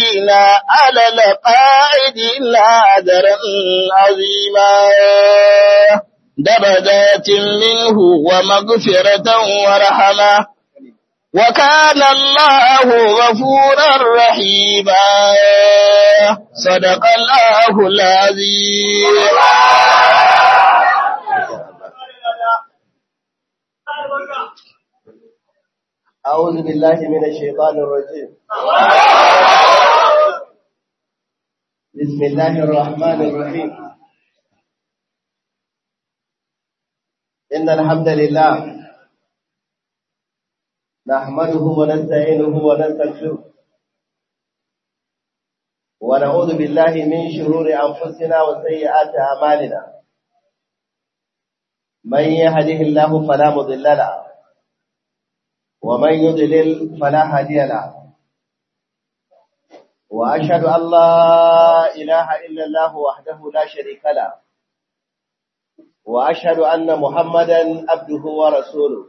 الكافرين على القاعدين أجرا عظيما درجات منه ومغفرة ورحمة وكان الله غفورا رحيما صدق الله العظيم أعوذ بالله من الشيطان الرجيم بسم الله الرحمن الرحيم إن الحمد لله نحمده ونستعينه ونستغفره ونعوذ بالله من شرور أنفسنا وسيئات أعمالنا من يهده الله فلا مضل له ومن يضلل فلا هادي له وأشهد أن لا إله إلا الله وحده لا شريك له وأشهد أن محمدا عبده ورسوله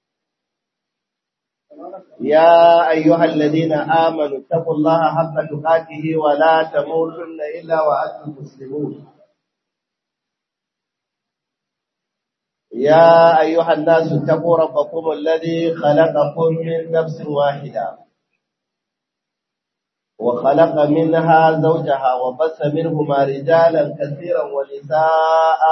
يا أيها الذين آمنوا اتقوا الله حق تقاته ولا تموتن إلا وأنتم مسلمون يا أيها الناس اتقوا ربكم الذي خلقكم من نفس واحدة وخلق منها زوجها وبث منهما رجالا كثيرا ونساء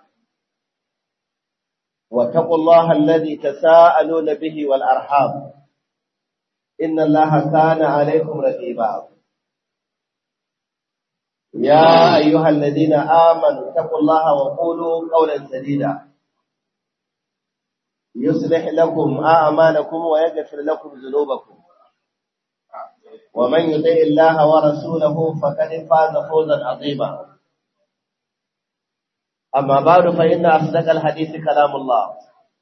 واتقوا الله الذي تساءلون به والأرحام إن الله كان عليكم رقيبا يا أيها الذين آمنوا اتقوا الله وقولوا قولا سديدا يصلح لكم أعمالكم ويغفر لكم ذنوبكم ومن يطع الله ورسوله فقد فاز فوزا عظيما أما بعد فإن أصدق الحديث كلام الله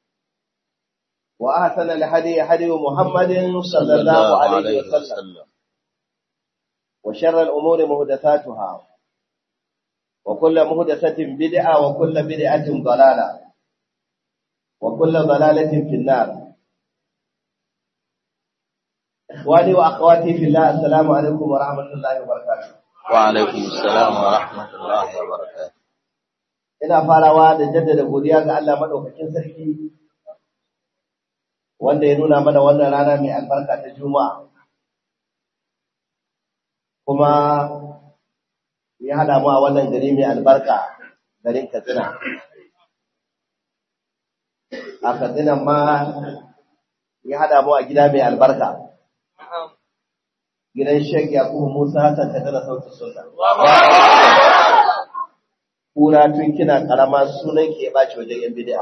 وأحسن الهدي هدي محمد صلى الله عليه وسلم وشر الأمور مهدثاتها وكل مهدثة بدعة وكل بدعة ضلالة وكل ضلالة في النار إخواني وأخواتي في الله السلام عليكم ورحمة الله وبركاته وعليكم السلام ورحمة الله وبركاته ina farawa da jaddada godiya ga Allah madaukakin sarki wanda ya nuna mana wannan rana mai albarka ta Juma'a kuma ya hada mu a wannan gari mai albarka garin Katsina a Katsina ma ya hada mu a gida mai albarka gidan Sheikh Yakubu Musa Hassan Katsina sautin sunna kura tun kina karama sunan ke baci wajen yan bid'a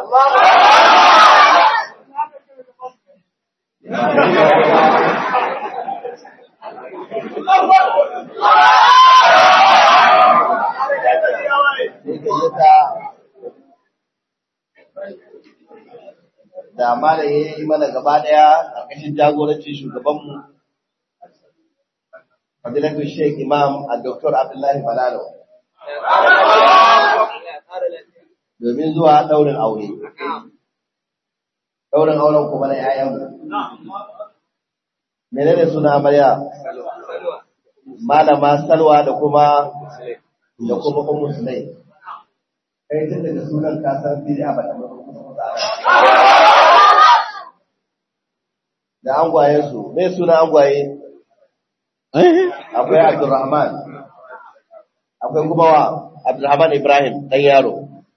da mala ya yi mana gaba daya ƙarƙashin jagorancin shugabanmu fadilatu sheikh imam a dr abdullahi balalo domin zuwa ɗaurin aure. Ɗaurin auren kuma na ‘ya'yanmu. Mene ne suna amarya? Malama Salwa da kuma da kuma kuma Sulai. Kai tun daga sunan kasar bid'a ba ta Da angwayensu, me suna angwaye? Akwai Abdulrahman. Akwai kuma wa Abdulrahman Ibrahim ɗan yaro.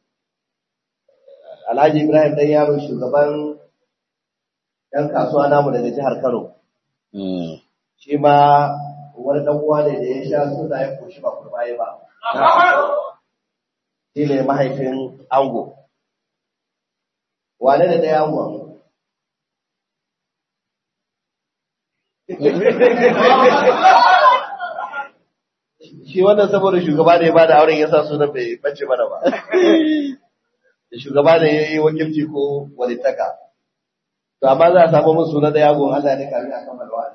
Alhaji Ibrahim ɗan yaro shugaban ‘yan kasuwa namu daga jihar Kano. Shi ma wani ɗan uwa ne da ya sha suna ya koshi ba kurbaye ba. Shi ne mahaifin ango. Wane da ɗaya angon? Shi wannan saboda shugaba ne ba da auren ya sa sunan bai bace mana ba. shugaba da ya yi wakilci ko walittaka. To, amma za a samu musu na da yagon Allah ne kafin a kammala wa.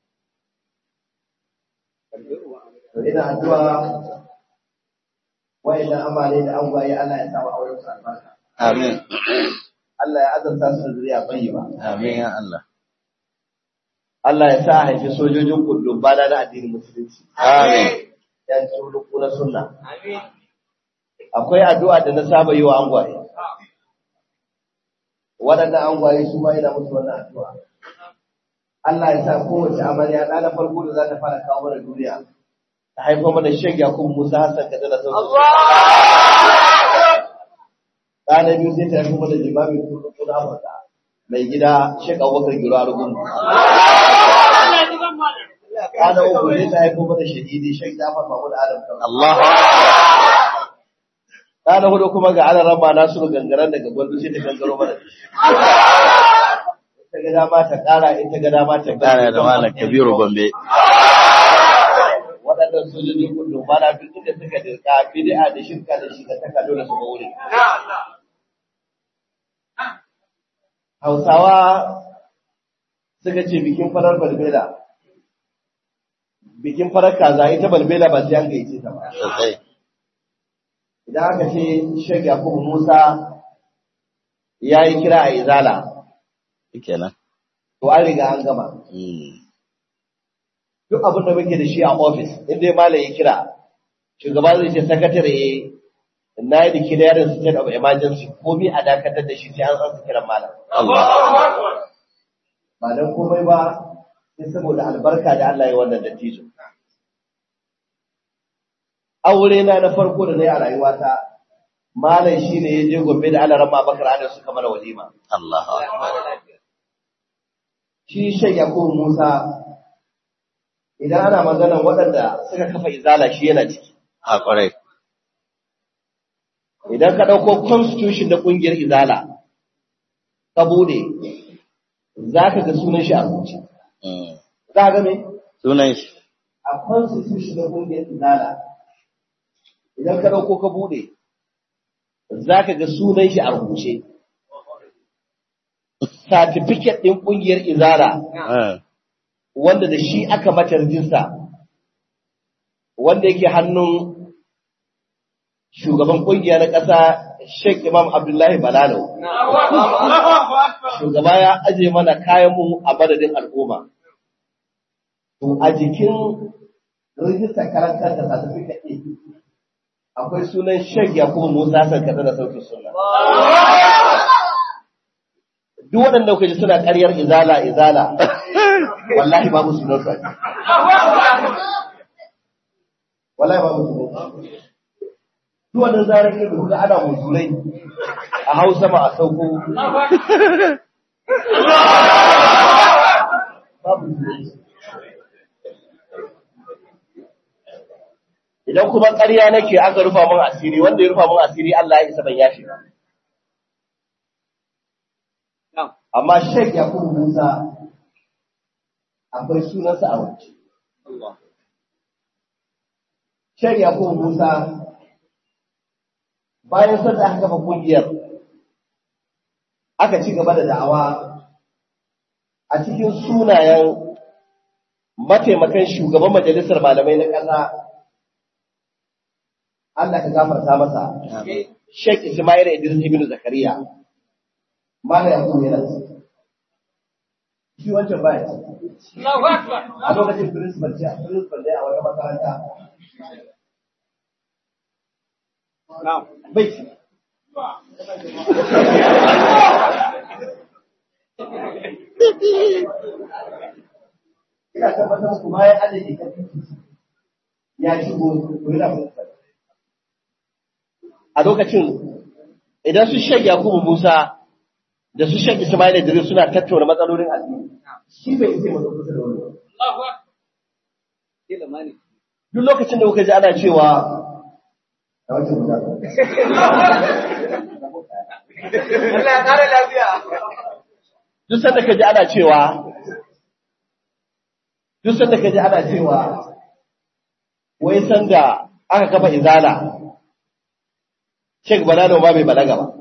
To, ina addu'a wa'annan amare da an gwaye Allah ya samu auren su albarka. Amin. Allah ya azanta su da zuriya bayi ba. Amin ya Allah. Allah ya sa a haifi sojojin kullum bana na addinin musulunci. Amin. Yan tsuluku na sunna. Akwai addu'a da na saba yi wa angwaye. Waɗannan angwaye su ma yana musu wannan addu'a. Allah ya sa kowace amarya ɗa na farko da za ta fara kawo mana duniya. Ta haifar mana shan Yakubu Musa Hassan Kaɗa da sauransu. Ɗa na biyu sai ta haifar mana limamin kullum na Amurka. Mai gida Shek Abubakar Giro Arugun. Ɗana uku ne ta haifo mana shahidi Sheikh Jafar Mahmud Adam Kano. Allah. Ɗana hudu kuma ga ana rama Nasiru gangaren daga gwandu sai ta gangaro mana da shi. Ta ga dama ta ƙara in ta ga dama ta Kana da Malam Kabiru Gombe. Waɗannan sojojin kullum ba na duk inda suka dirka bid'a da shirka da shi da taka dole su ga wuri. Hausawa suka ce bikin farar balbela bikin farar kaza ita balbela ba sai an gaice ta ba. Sosai. Idan aka ce Sheikh Yakubu Musa ya yi kira a Izala, Kenan. to an riga an gama. Mm. Duk abin da muke da shi a ofis, inda malam ya kira, shugaba zai ce sakatare na yi declaring state of emergency komi a dakatar da shi sai an san su kiran malam. Allah. Ba don komai ba, sai saboda albarka da Allah ya wannan dattijo. Aure na na farko da na yi a rayuwata, malam shi ne ya je gobe da Allah rama bakar adar suka mana walima. Allah. Shi shan Yakubu Musa, idan ana maganar waɗanda suka kafa izala shi yana ciki. A kwarai. Idan ka ɗauko constitution da ƙungiyar izala, ka bude, za ka ga sunan shi a rubuce. Mm. Za ka ga me? Sunan shi. a constitution na kungiyar izala idan ka dauko ka bude za ka ga sunan shi a rubuce certificate din kungiyar izala Eh. wanda da shi aka mata rijista wanda yake hannun shugaban kungiya na ƙasa Sheikh Imam Abdullahi Balalo shugaba ya aje mana kayan mu a madadin al'umma to a jikin rijistar karantar da certificate ɗin akwai sunan Sheikh Yakubu Musa Hassan kaza da sautin sunna duk waɗanda kuka ji suna ƙaryar izala izala wallahi babu sunan su a ciki. wallahi babu sunan su duk wannan zarar yin da kuka ana musulai a hausa ma a sauko babu sunan su idan kuma ƙarya nake aka rufa mun asiri wanda ya rufa mun asiri Allah ya isa ban yafe ba amma Sheikh Yakubu Musa akwai sunansa a waje Sheikh Yakubu Musa bayan sanda aka kafa kungiyar aka ci gaba da da'awa a cikin sunayen mataimakan shugaban majalisar malamai na ƙasa Allah ka gafarta masa. Sheikh Ismail Idris ibn Zakariya. Mala ya kuma yana ciki. Shi wancan baya ciki. A lokacin principal ce, principal ne a wata makaranta. Bai ciki. Ina tabbatar muku bayan adadi ka ya shigo ko yana principal. a lokacin idan su shek Yakubu Musa da su shek Ismail Idris suna tattauna matsalolin addini shi bai isa mu kusa da wani duk lokacin da kuka ji ana cewa a wata guda Allah ya kare lafiya. duk sanda ka ji ana cewa duk sanda ka ji ana cewa wai sanda aka kafa izala Sheikh Balalo ba bai balaga ba.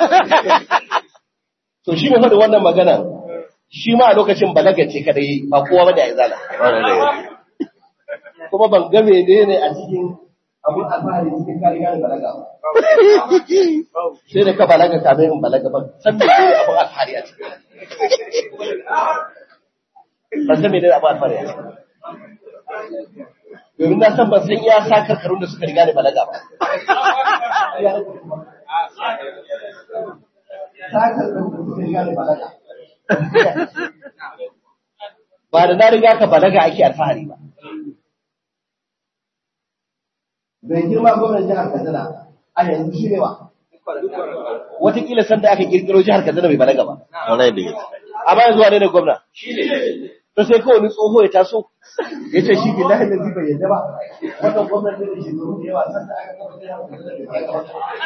To shi mai faɗi wannan magana shi ma a lokacin balaga ce kadai ba kowa ba da ya zala. Kwarai da gaske. Kuma ban ga menene a cikin abin alfahari cikin kari gane balaga ba. Sai da ka balaga kamin in balaga ba san da ne abin alfahari a cikin. ban san menene abu alfahari a ciki domin na san ban san iya sa karkarun da suka riga da balaga ba sa karkarun da suka riga da balaga ba da na riga ka balaga ake alfahari ba bai girma gwamnan jihar Katsina a yanzu shi ne wa watakila sanda aka kirkiro jihar Katsina bai balaga ba Kwarai da gaske. amma yanzu wane ne gwamna to sai kawai wani tsoho ya taso ya ce shi billahi da bai yadda ba wannan gwamnati da shi da yawa sanda aka kafa jihar Katsina bai balaga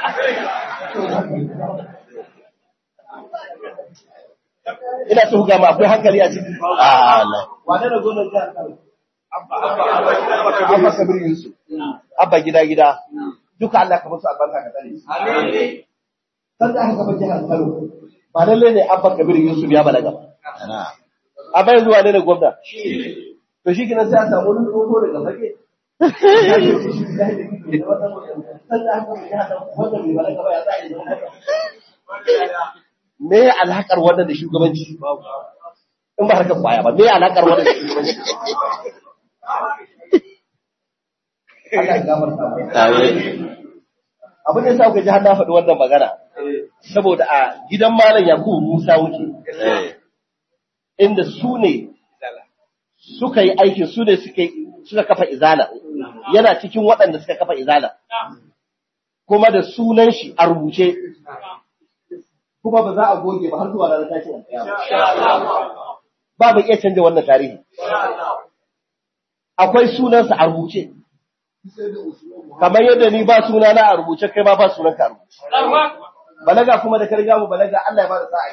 ba ina so ga ma akwai hankali a ciki Ah, Allah. wane ne gwamnan jihar Kano Abba Kabir Yusuf Abba gida gida duka Allah ka musu albarka ka tsare su sanda aka kafa jihar Kano ba lalle ne Abba Kabir Yusuf ya balaga ba Ana. amma yanzu wane ne gwamna to shi kina sai a samu wani tsoho daga fage ya ce shi shi da yake da wata sanda aka kafa jihar Kano wanda bai balaga ba ya za a yi zama haka me ya alakar wannan da shugabanci in ba harkar kwaya ba me ya alakar wannan da shugabanci Allah ya gafarta mu Amin. abin da yasa kuka ji har na faɗi wannan magana saboda a gidan malam Yakubu Musa wuce Eh. inda su ne suka yi aikin su ne suka suka kafa izala yana cikin waɗanda suka kafa izala kuma da sunan shi a rubuce kuma ba za a goge ba har zuwa ranar tashin alƙiyama ba bai iya canja wannan tarihi akwai sunansa a rubuce kamar yadda ni ba suna na a rubuce kai ma ba sunan ka a rubuce balaga kuma da ka riga mu balaga Allah ya ba da sa'a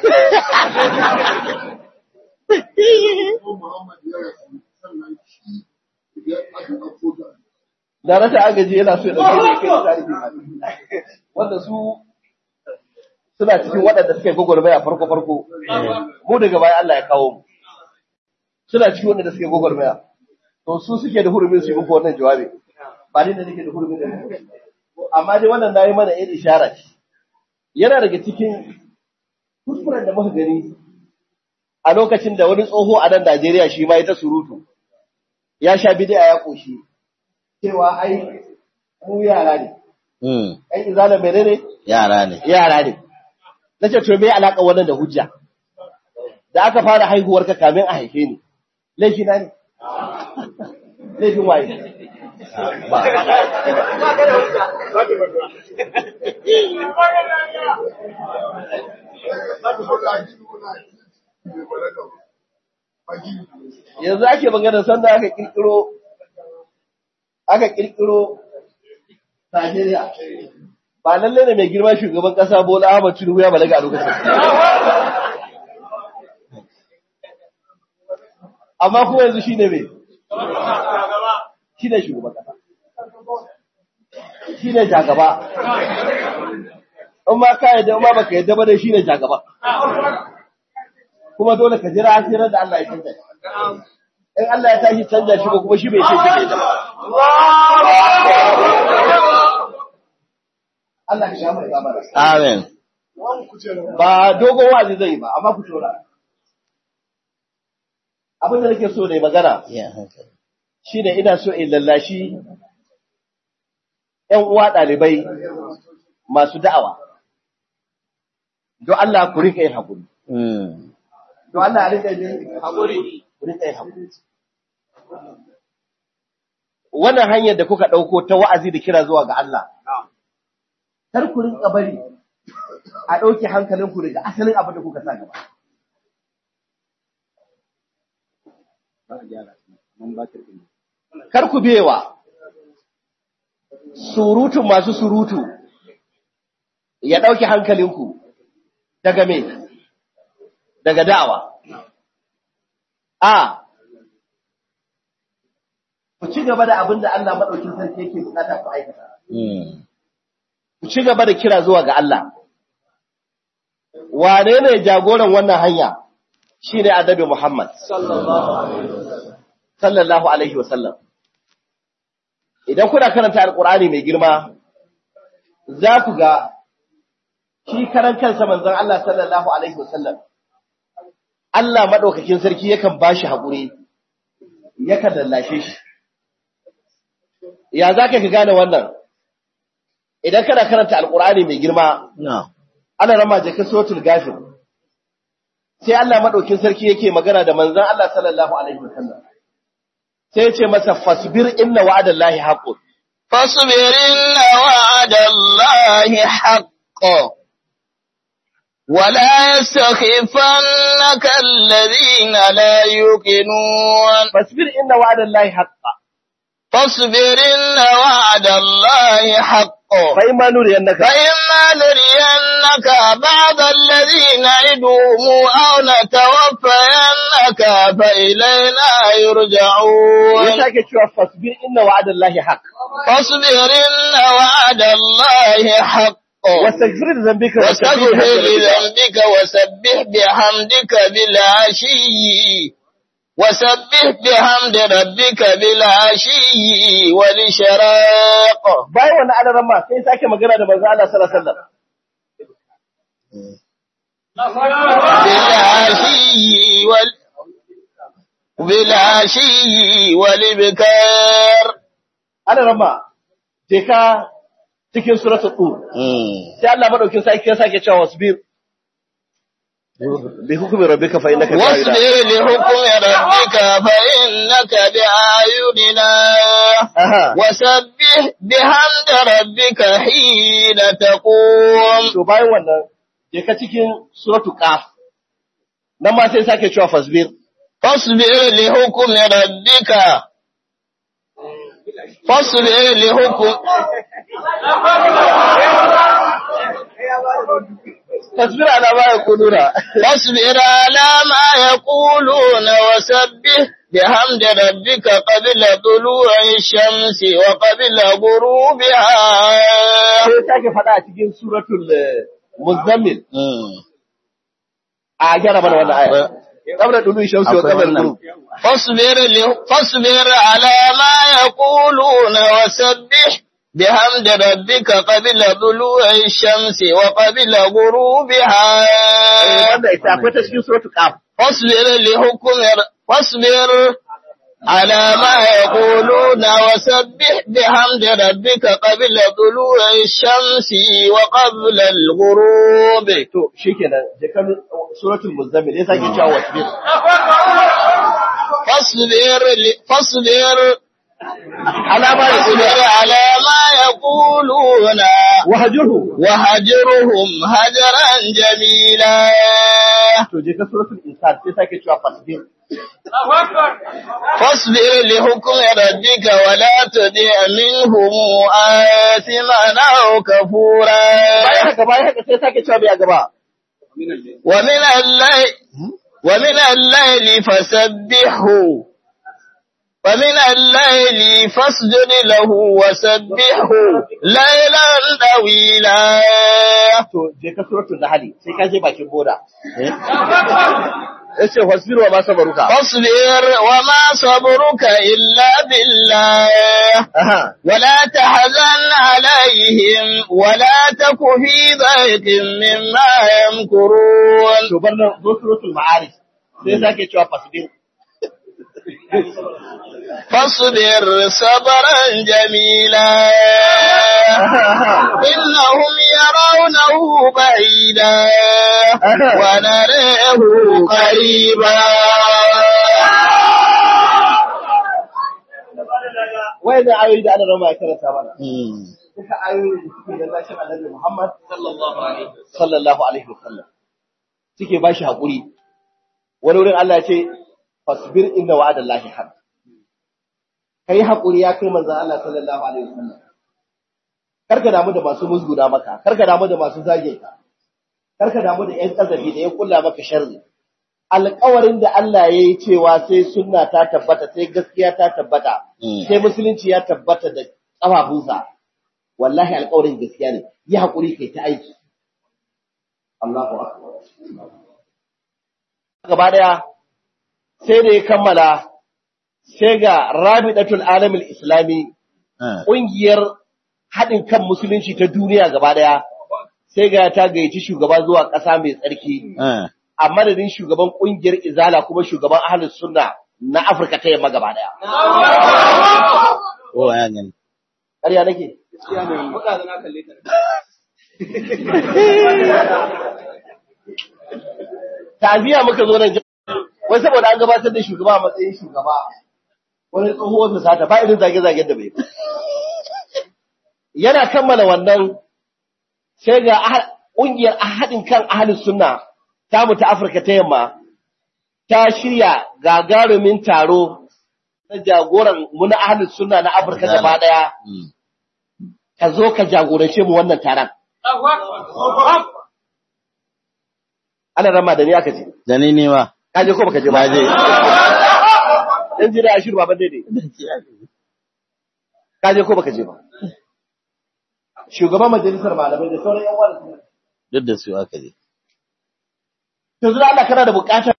da rasa agaji yana so ya dauke da kai tarihi wanda su suna cikin waɗanda suke gwagwarmaya farko farko mu daga baya Allah ya kawo mu suna cikin waɗanda suke gwagwarmaya to su suke da hurumin su yi muku wannan jawabi ba ni da nake da hurumin da amma dai wannan nayi mana irin ishara ce yana daga cikin kuskuren da muka gani a lokacin da wani tsoho a nan Najeriya shi ma ya ta surutu ya sha bid'a ya koshi cewa ai mu yara ne Hmm. ai izala menene Yara ne. yara ne nace to me alaka wannan da hujja da aka fara haihuwar ka kamin a haife ni laifi na ne laifin waye yanzu ake magana sanda aka kirkiro aka kirkiro Najeriya ba lalle ne mai girma shugaban kasa Bola Ahmed Tinubu ya balaga a lokacin amma kuma yanzu shine me shine shugaban kasa shine jagaba in ma ka yadda in ma baka yadda ba dai shine jagaba kuma dole ka jira asirar da Allah ya canza shi. in Allah ya tashi canza shi ba kuma shi bai ce shi bai ba Allah ka sha mai zamana Amin. ba dogon wazi zai yi ba amma ku tura abin da nake so ne magana Iya hankali. shine ina so in lallashi ƴan uwa ɗalibai masu da'awa don Allah ku rika yin hakuri Hmm. don Allah a rika yin hakuri ku rika yin hakuri wannan hanyar da kuka ɗauko ta wa'azi da kira zuwa ga Allah kar ku rinka bari a ɗauke hankalinku daga asalin abin da kuka sa gaba kar ku bewa surutun masu surutu ya ɗauki hankalinku daga me daga da'awa a ku ci gaba da abin da Allah maɗaukin sarki yake bukata ku aikata Hmm. ku ci gaba da kira zuwa ga Allah wane ne jagoran wannan hanya shine annabi Muhammad sallallahu alaihi wasallam idan kuna karanta alqur'ani mai girma za ku ga shi karan kansa manzon Allah sallallahu alaihi wasallam Allah madaukakin sarki yakan bashi hakuri yakan lallashe shi ya zaka ka gane wannan idan kana karanta alqur'ani mai girma Na'am. ana rama jakin suratul gafir sai Allah madaukin sarki yake magana da manzon Allah sallallahu alaihi wasallam sai ya ce masa fasbir inna wa'adallahi haqqun فاصبر إن وعد الله حق ولا يستخفنك الذين لا يوقنون fasbir inna wa'adallahi haqqun فاصبر إن وعد الله حق fa imma nuriyannaka فإما نرينك بعض الذين نعدهم أو نتوفينك فإلينا ya يرجعون sake cewa fasbir inna wa'adallahi haqq فاصبر إن وعد الله حق wastaghfir li dhanbika واستغفر لذنبك وسبح بحمدك بالعشي وسبح بحمد ربك بالعشي والإشراق bayan wannan adaran ma sai sake magana da manzon Allah sallallahu alaihi wasallam بالعشي وال بالعشي والإبكار adaran ma je ka cikin suratul tur sai Allah madaukin sarki ya sake cewa wasbir bi hukmi rabbika fa innaka واصبر لحكم ربك فإنك بأعيننا aha وسبح بحمد ربك حين تقوم to bayan wannan je ka cikin suratul qaf nan ma sai sake cewa fasbir فاصبر لحكم ربك فاصبر لحكم fasbir ala ma yaquluna فاصبر على ما يقولون وسبح بحمد ربك قبل طلوع الشمس وقبل غروبها sai sake faɗa a cikin suratul eh, muzammil a gyara mana wannan aya qabla dulu shamsi wa qabla al-ghurub فاصبر له- فاصبر على ما يقولون وسبح بحمد ربك قبل طلوع الشمس وقبل غروبها wanda ita akwai ta cikin suratul qaf فاصبر لحكم ر- فاصبر على ما يقولون وسبح بحمد ربك قبل طلوع الشمس وقبل الغروب to shikenan je ka suratul muzammil ya sake cewa wasbir فاصبر ل- فاصبر ala ma فاصبر yaquluna على ما يقولون wahjurhu وهجرهم هجرا جميلا to je ka suratul insan sai sake cewa fasbir فاصبر لحكم ربك ولا تدع منهم آثما أو كفورا bayan haka bayan haka sai sake cewa bai a gaba ومن الليل ومن الليل فسبحه ومن الليل فاسجد له وسبحه ليلا طويلا to je ka suratul nahl sai ka je bakin boda yace fasbir wa ma sabaruka فاصبر وما صبرك إلا بالله aha ولا تحزن عليهم ولا تك في ضيق مما يمكرون to bar nan zo suratul ma'arij sai sake cewa fasbir فاصبر صبرا جميلا إنهم يرونه بعيدا ونراه قريبا wayannan ayoyi da ana rama ya karanta mana duka ayoyi da suke da zashin annabi Muhammad sallallahu alaihi wasallam suke ba shi haƙuri wani wurin Allah ya ce fasbir inna wa'adallahi haq kai haƙuri ya kai manzon Allah sallallahu alaihi wasallam karka damu da masu musguda maka karka damu da masu zage ka karka damu da ƴan kazafi da ya kulla maka sharri alƙawarin da Allah ya yi cewa sai sunna ta tabbata sai gaskiya ta tabbata sai musulunci ya tabbata da ƙafafunsa wallahi alƙawarin gaskiya ne yi haƙuri kai ta aiki Allahu akbar gaba daya sai da ya kammala sai ga Rabidatul Alamil Islami ƙungiyar haɗin kan musulunci ta duniya gaba daya sai ga ta gayyaci shugaba zuwa ƙasa mai tsarki a madadin shugaban kungiyar izala kuma shugaban ahlus sunna na Afirka ta yamma gaba daya. Kowa ya gani. Ƙarya nake? Muka zana kalle ta. Taziya muka zo nan wai saboda an gabatar da shugaba a matsayin shugaba wani tsohuwar su sata ba irin zage-zagen da bai ba. Yana kammala wannan sai ga ƙungiyar haɗin kan ahalus sunna tamu ta Afirka ta yamma ta shirya gagarumin taro na jagoran mu na ahalus sunna na Afirka gaba ɗaya Mm. ka zo ka jagorance mu wannan taron. Ana rama da ni aka ce, Da ni ne ma. ka je ko baka je ba? Na je. Dan jira ashiru baban daidai. Ka je ko baka je ba? Shugaban majalisar malamai da sauran yan wani suna. Duk da su aka je. Yanzu da Allah kana da bukatar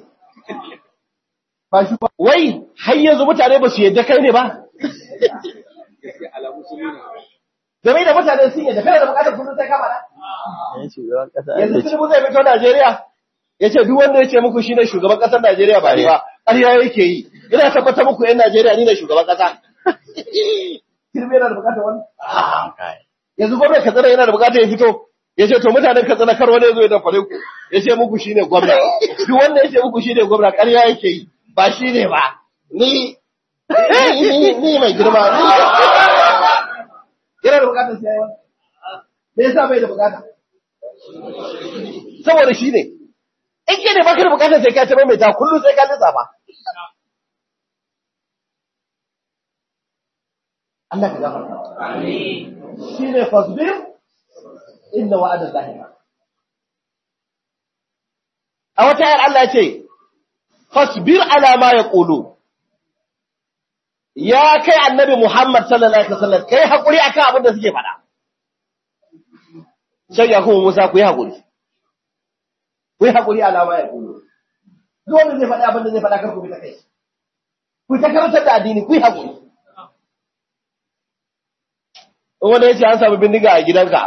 ba shi ba. Wai har yanzu mutane ba su yadda kai ne ba? Alamu sun nuna. Game da mutane sun yadda kana da bukatar kullum sai kama na? Yan shugaban kasa Yanzu aka ce. Tinubu zai fito Najeriya. Ya ce duk wanda ya ce muku shi ne shugaban ƙasar Najeriya ba ni ba, ƙarya yake yi. Ina tabbatar muku ‘yan Najeriya ni ne shugaban ƙasa. Tinubu yana da bukatar wani? Kai. yanzu gwamnati Katsina yana da bukatar ya fito ya ce to mutanen Katsina kar wani ya zo ya dafare ku ya ce muku shine gwamna duk wanda ya ce muku shine gwamna ƙarya yake yi ba shine ba ni ni ni- ni mai girma ni yana da bukatar sai yayi me yasa bai da bukata saboda shine in ke ne baka da bukatar sai ka ta mai ta kullum sai ka lissafa Allah ka gafarta shi ne fasbir inda wa'ada zahira. A wata yar Allah ce, fasbir alama ya ƙulu, ya kai annabi Muhammad sallallahu Alaihi wasallam kai haƙuri a kan abin da suke faɗa. Shan ya kuma Musa ku yi haƙuri, ku yi haƙuri alama ya ƙulu. Duk wanda zai faɗa abin da zai faɗa kar ku bi ta kai. Ku ta karantar da addini ku yi haƙuri. in wani ya ce an samu bindiga a gidanka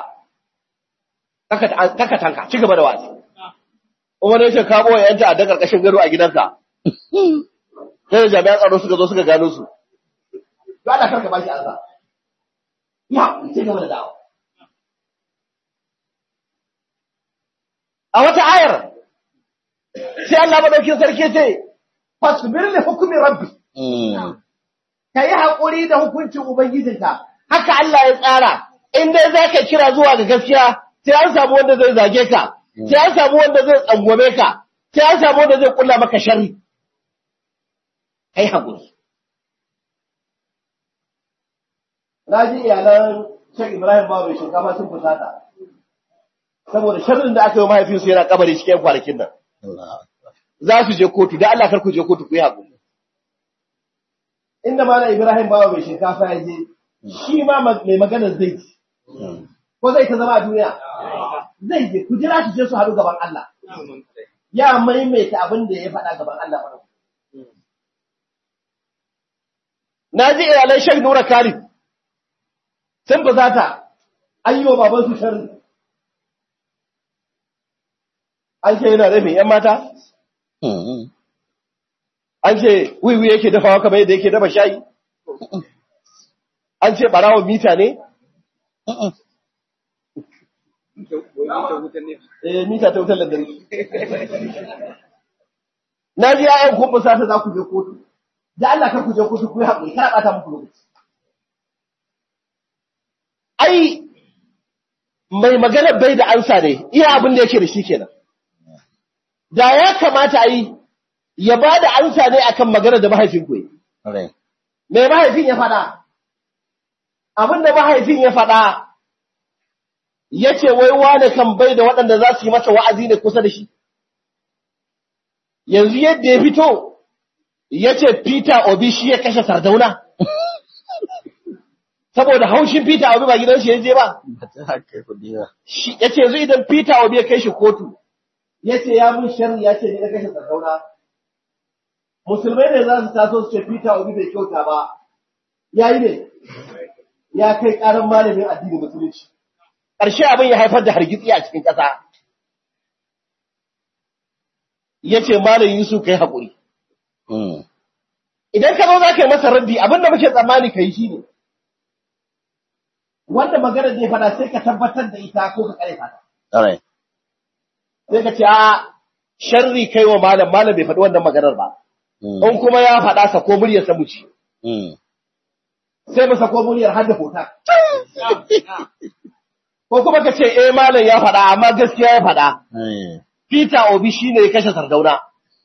kaka tanka ci gaba da wazi in wani ya ce ka ɓoye yanta a daga ƙarƙashin gado a gidanka sai da jami'an tsaro suka zo suka gano su ba da karka ba shi arza ya ci gaba da dawo a wata ayar sai Allah madaukin sarki ce fasbir li hukmi rabbi Mm. ka yi haƙuri da hukuncin Ubangijinka, haka Allah ya tsara, in dai za ka kira zuwa ga gaskiya, sai an samu wanda zai zage ka, sai an samu wanda zai tsangwame ka, sai an samu wanda zai kulla maka sharri. Ka yi haƙuri. Na ji iyalan Shek Ibrahim Babu mai shinkafa sun fusata, saboda sharrin da aka yi wa mahaifinsu yana kabari cikin kwanakin nan. Allah. Za su je kotu, da Allah kar ku je kotu ku yi haƙuri. inda Malam Ibrahim bawa mai shinkafa ya je, shi ma ma- mai magana zai ji, Mm. ko zai ta zama a duniya? Zai je, ku jira su je su haɗu gaban Allah. Ya maimaita abin da ya faɗa gaban Allah ba. Na ji iyalan Sheikh Nura Khalid sun fusata an yi wa baban su sharri. An ce yana rabe ‘yan mata? Mm. An ce wiwi yake dafawa kamar yadda yake dafa shayi? An ce ɓarawon mita ne? Mm. Wuta wuta ne. Eh, mita ta wutar lantarki. Na ji ya'yan kun fusata za ku je kotu. Da Allah kar ku je kotu ku yi haƙuri, kar a ɓata muku lokaci. Ai, mai magana bai da ansa ne, iya abin da yake da shi kenan. Da ya kamata a yi, ya ba da ansa ne akan magana da mahaifin ku yi. Rai. Me mahaifin ya faɗa? Abin da mahaifin ya faɗa, ya ce wai wane kan bai da waɗanda za su yi masa wa'azi ne kusa da shi. Yanzu yadda ya fito, ya ce Peter Obi shi ya kashe Sardauna. Saboda haushin Peter Obi ba gidan shi ya je ba. Ba ta haka kuɗi ba. Shi- Ya ce yanzu idan Peter Obi ya kai shi kotu, ya ce ya mun sharri ya ce ni na kashe Sardauna. Musulmai ne za su taso su ce Peter Obi bai kyauta ba, ya yi ne, ya kai ƙaran malamin addinin musulunci. Ƙarshe abin ya haifar da hargitsi a cikin ƙasa. ya ce malam Yusuf kai haƙuri. Mm. Idan ka zo za ka yi masa raddi abin da muke tsammani ka yi shi ne. Wanda magana da ya faɗa sai ka tabbatar da ita ko ka kare ta. Alright. Sai ka ce a sharri kai wa malam malam bai faɗi wannan maganar ba. Mm. In kuma ya faɗa sa ko muryar sa muci. Mm. Sai mu sako muryar har da hota. Ko kuma ka ce eh malam ya faɗa amma gaskiya ya faɗa. Eh. Peter Obi shine ya kashe Sardauna.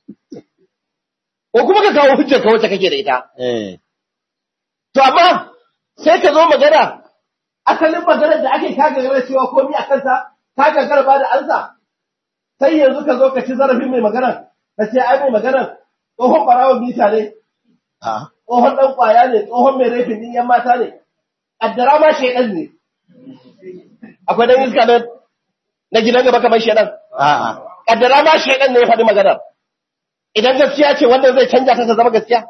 Ko kuma ka kawo hujjar ka wacce kake da ita. Eh. To amma sai ka zo magana asalin maganar da ake kaga gare cewa komai a kansa ka gagara ba da ansa sai yanzu ka zo ka ci zarafin mai maganar ka ce ai mai maganar tsohon barawon bita ne Ah. tsohon dan kwaya ne tsohon mai rafin din yan mata ne addara ma shedan ne akwai dan iska na na gidan gaba kamar shedan A'a. kaddara ma shedan ne ya faɗi maganar idan gaskiya ce wanda zai canja ta ta zama gaskiya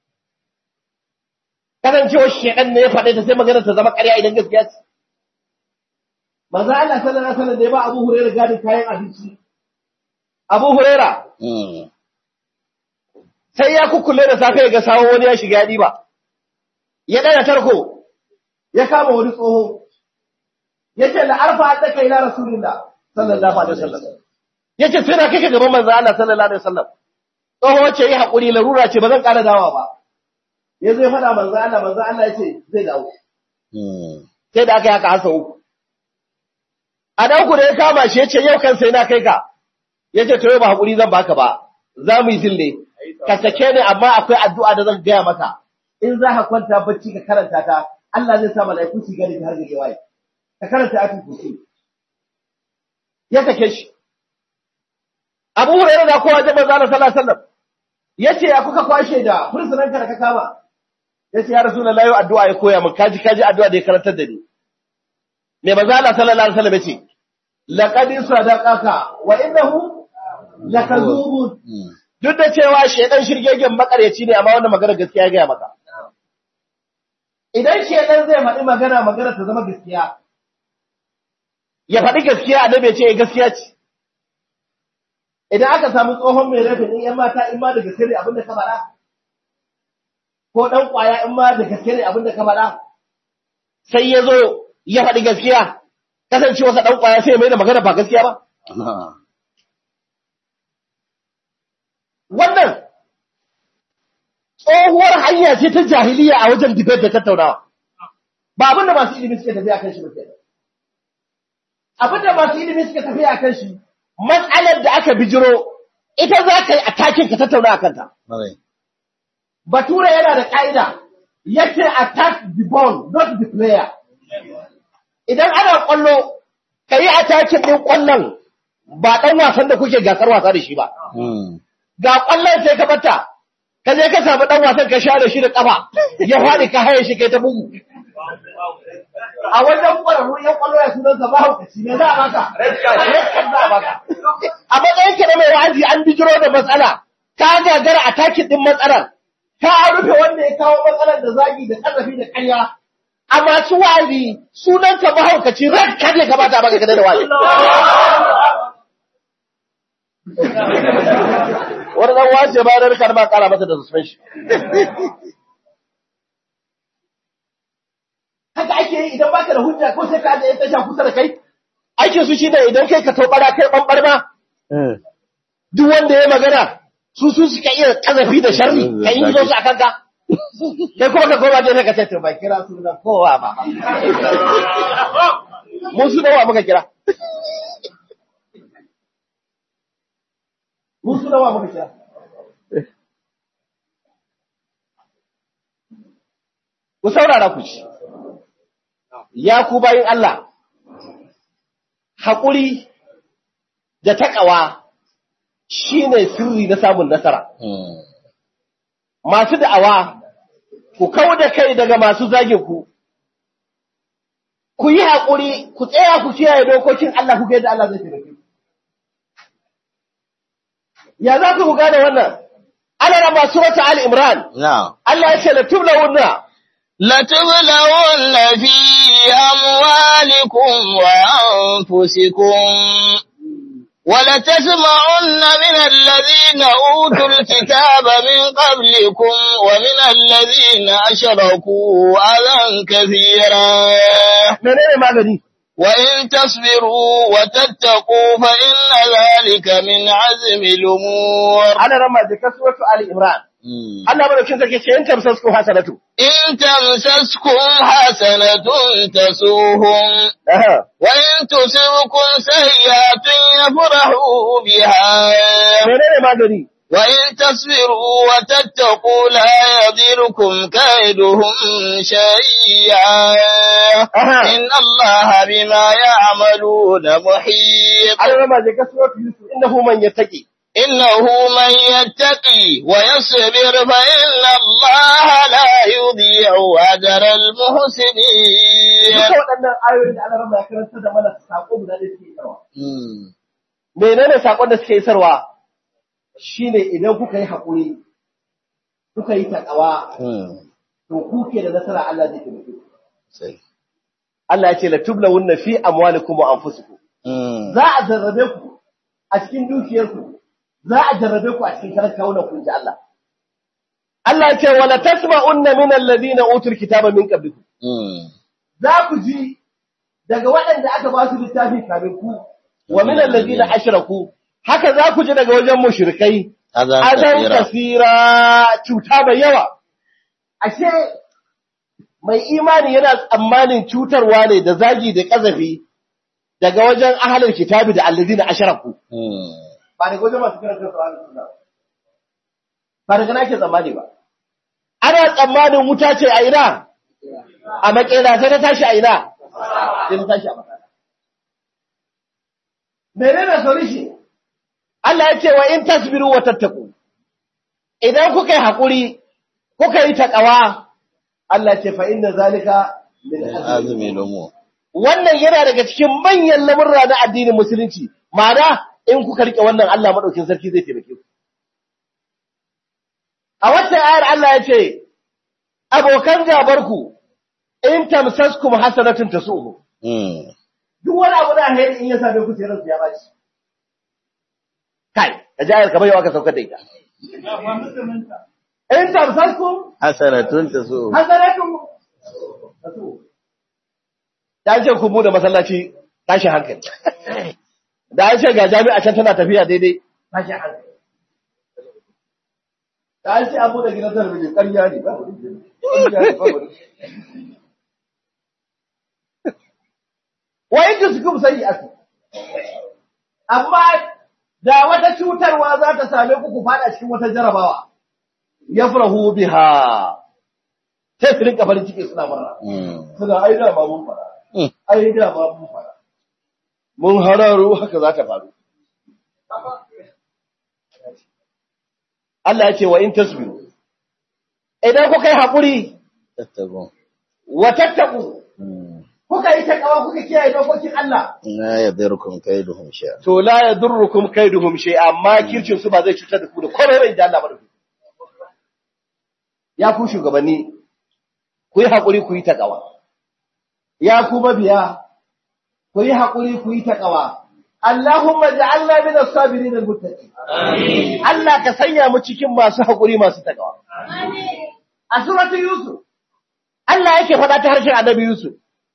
kasancewar shedan ne ya faɗi ta sai maganar ta zama ƙarya idan gaskiya ce manzo Allah sallallahu alaihi wasallam da ya ba Abu Hurairah gadin kayan abinci Abu Hurairah Mm. sai ya kukkule da safe ya ga sawo wani ya shiga ya diba ya dana tarko ya kama wani tsoho yace la arfa haddaka ila rasulillah sallallahu alaihi wasallam yace sai na kake gaban manzo Allah sallallahu alaihi wasallam tsoho wace yi hakuri larura ce ba zan ƙara dawa ba ya zai faɗa manzo Allah manzo Allah yace zai dawo Mm. sai da aka yi haka hasa uku a dan ku da ya kama shi yace yau kan sai na kai ka yace to yau ba hakuri zan baka ba za mu yi zille ka sake ni amma akwai addu'a da zan gaya maka in za ka kwanta bacci ka karanta ta Allah zai sa mala'iku su gani har da waye ka karanta ayatul kursi ya sake shi Abu Hurairah da kowa da manzo Allah sallallahu alaihi wasallam yace ya kuka kwashe da fursunan ka da ka kama yace ya rasulullahi yau addu'a ya koya min kaji kaji addu'a da ya karantar da ni me manzo Allah sallallahu alaihi wasallam yace laqad sadaqaka wa innahu lakazubun Mm. duk da cewa shedan shirgegen makaryaci ne amma wannan magana gaskiya ya gaya maka idan shedan zai faɗi magana magana ta zama gaskiya ya faɗi gaskiya annabi ya ce eh, gaskiya ce idan aka samu tsohon mai rafi ɗin ‘yan mata in ma da gaske ne abin da ka faɗa ko ɗan ƙwaya in ma da gaske ne abin da ka faɗa sai ya zo ya faɗi gaskiya kasancewarsa ɗan ƙwaya sai ya mai da magana ba gaskiya ba Ah. wannan tsohuwar hanya ce ta jahiliya a wajen debate da tattaunawa ba abin da masu ilimi suke tafiya kan shi ba kenan abin da masu ilimi suke tafiya kan shi matsalar da aka bijiro ita za ka yi a takin ka tattauna a kanta Alright. bature yana da ƙa'ida yace attack the ball not the player idan ana ƙwallo ka yi attacking ɗin ƙwallon ba ɗan wasan da kuke gasar wasa da shi ba Mm. ga kwallon sai ka bata ka je ka samu dan wasan ka share shi da kafa ya fadi ka haye shi kai ta bugu a wajen kwararru yan kwallo ya sunan sa mahaukaci ne za a baka red card za a baka a matsayin ka na mai wa'azi an bijiro da matsala ka gagara a takin din matsalar ka rufe wanda ya kawo matsalar da zagi da kazafi da ƙarya a masu wa'azi sunan ka mahaukaci red card ne ka bata baka kada da wa'azi wani dan wace ba da rika ba kara masa da suspension haka ake yi idan baka da hujja ko sai ka da tasha kusa da kai aikin su shine idan kai ka tobara kai bambar ma Eh. duk wanda ya magana su su suka iya kazafi da sharri ka yi zo su akan ka kai kuma ka koma je ka ce to ba kira su da kowa ba mu su da wa muka kira mu su da wa muka kira ku saurara ku ci ya ku bayin Allah haƙuri da taƙawa shi ne sirri na samun nasara. Mm. Masu da'awa, ku kawo da kai daga masu zage ku, ku yi haƙuri, ku tsaya ku kiyaye dokokin Allah ku ga yadda Allah zai taimake ku. Ya za ku gane wannan? Ana raba surata Ali Imran, Now. Allah ya ce la tubla wunna, لتبلون في أموالكم وأنفسكم ولتسمعن من الذين أوتوا الكتاب من قبلكم ومن الذين أشركوا أذى كثيرا menene magani وإن تصبروا وتتقوا فإن ذلك من عزم الأمور ana rama da kasuwatu ali imran Allah madaukin sarki ce in tamsasku hasanatu إن تمسسكم حسنة تسوهم aha وإن تصبكم سيئة يفرحوا بها menene magani وإن تصبروا وتتقوا لا يضركم كيدهم شيئا Aha. إن الله بما يعملون محيط ana rama da kasuwatu yusuf innahu man yattaqi إنه من يتقي ويصبر فإن الله لا يضيع أجر المحسنين duka waɗannan ayoyin da Allah rama ya karanta da mana sako guda da suke isarwa menene sakon da suke isarwa shine idan kuka yi hakuri kuka yi takawa to kuke da nasara Allah zai taimake ku Allah ya ce la tublawunna fi amwalikum wa anfusikum za a jarrabe ku a cikin dukiyarku za a jarrabe ku a cikin karan kawunan ku ji Allah Allah ya ce wala tasma'unna min alladhina utul kitaba min qablikum za ku ji daga waɗanda aka ba su littafi kafin ku wa min alladhina ashraku haka za ku ji daga wajen mushrikai azan kasira cuta mai yawa ashe mai imani yana tsammanin cutarwa ne da zagi da kazafi daga wajen ahalin kitabi da alladhina ashraku ba daga wajen masu kiran kansu ahalin sunna ba. ba daga nake tsammani ba ana tsammanin wuta ce a ina a makera sai ta tashi a ina sai ta tashi a makera menene solution Allah ya ce wa in tasbiru wa tattaku idan kuka yi hakuri kuka yi takawa Allah ya ce fa inna zalika min azmi azumi lumu wannan yana daga cikin manyan lamurra na addinin musulunci ma'ana in kuka rike wannan Allah madaukin sarki zai taimake ku a wata ayar Allah ya ce abokan gabarku in tamsaskum hasanatun tasuhu duk wani abu da alheri in ya same ku sai ransu ya baci kai ka ji ayar kamar yau aka saukar da ita in tamsaskum hasanatun tasu hasanatun tasuhu da an ce ku bude masallaci tashi hankali da an ce ga jami'a can tana tafiya daidai tashi hankali da an ce an bude gidan talabijin ƙarya ne ba ƙarya ne ba wa in tuskum sayyi'atu amma da wata cutarwa za ta same ku ku fada cikin wata jarabawa yafrahu biha sai su rinka farin ciki suna murna suna ai da ba mun fara ai da ba mun fara mun hararo haka za ta faru Allah ya ce wa in tasbiru idan kuka yi haƙuri tattago wa tattaku kuka yi takawa kuka kiyaye dokokin Allah la yadurkum kaiduhum shay'a to la yadurrukum kaiduhum shay amma kircin su ba zai cutar da ku da komai bai da Allah ba da ku ya ku shugabanni ku yi haƙuri ku yi takawa ya ku mabiya ku yi haƙuri ku yi takawa Allahumma ja'alna min as-sabirin al-muttaqin amin Allah ka sanya mu cikin masu haƙuri masu takawa amin a suratul yusuf Allah yake faɗa ta harshen annabi yusuf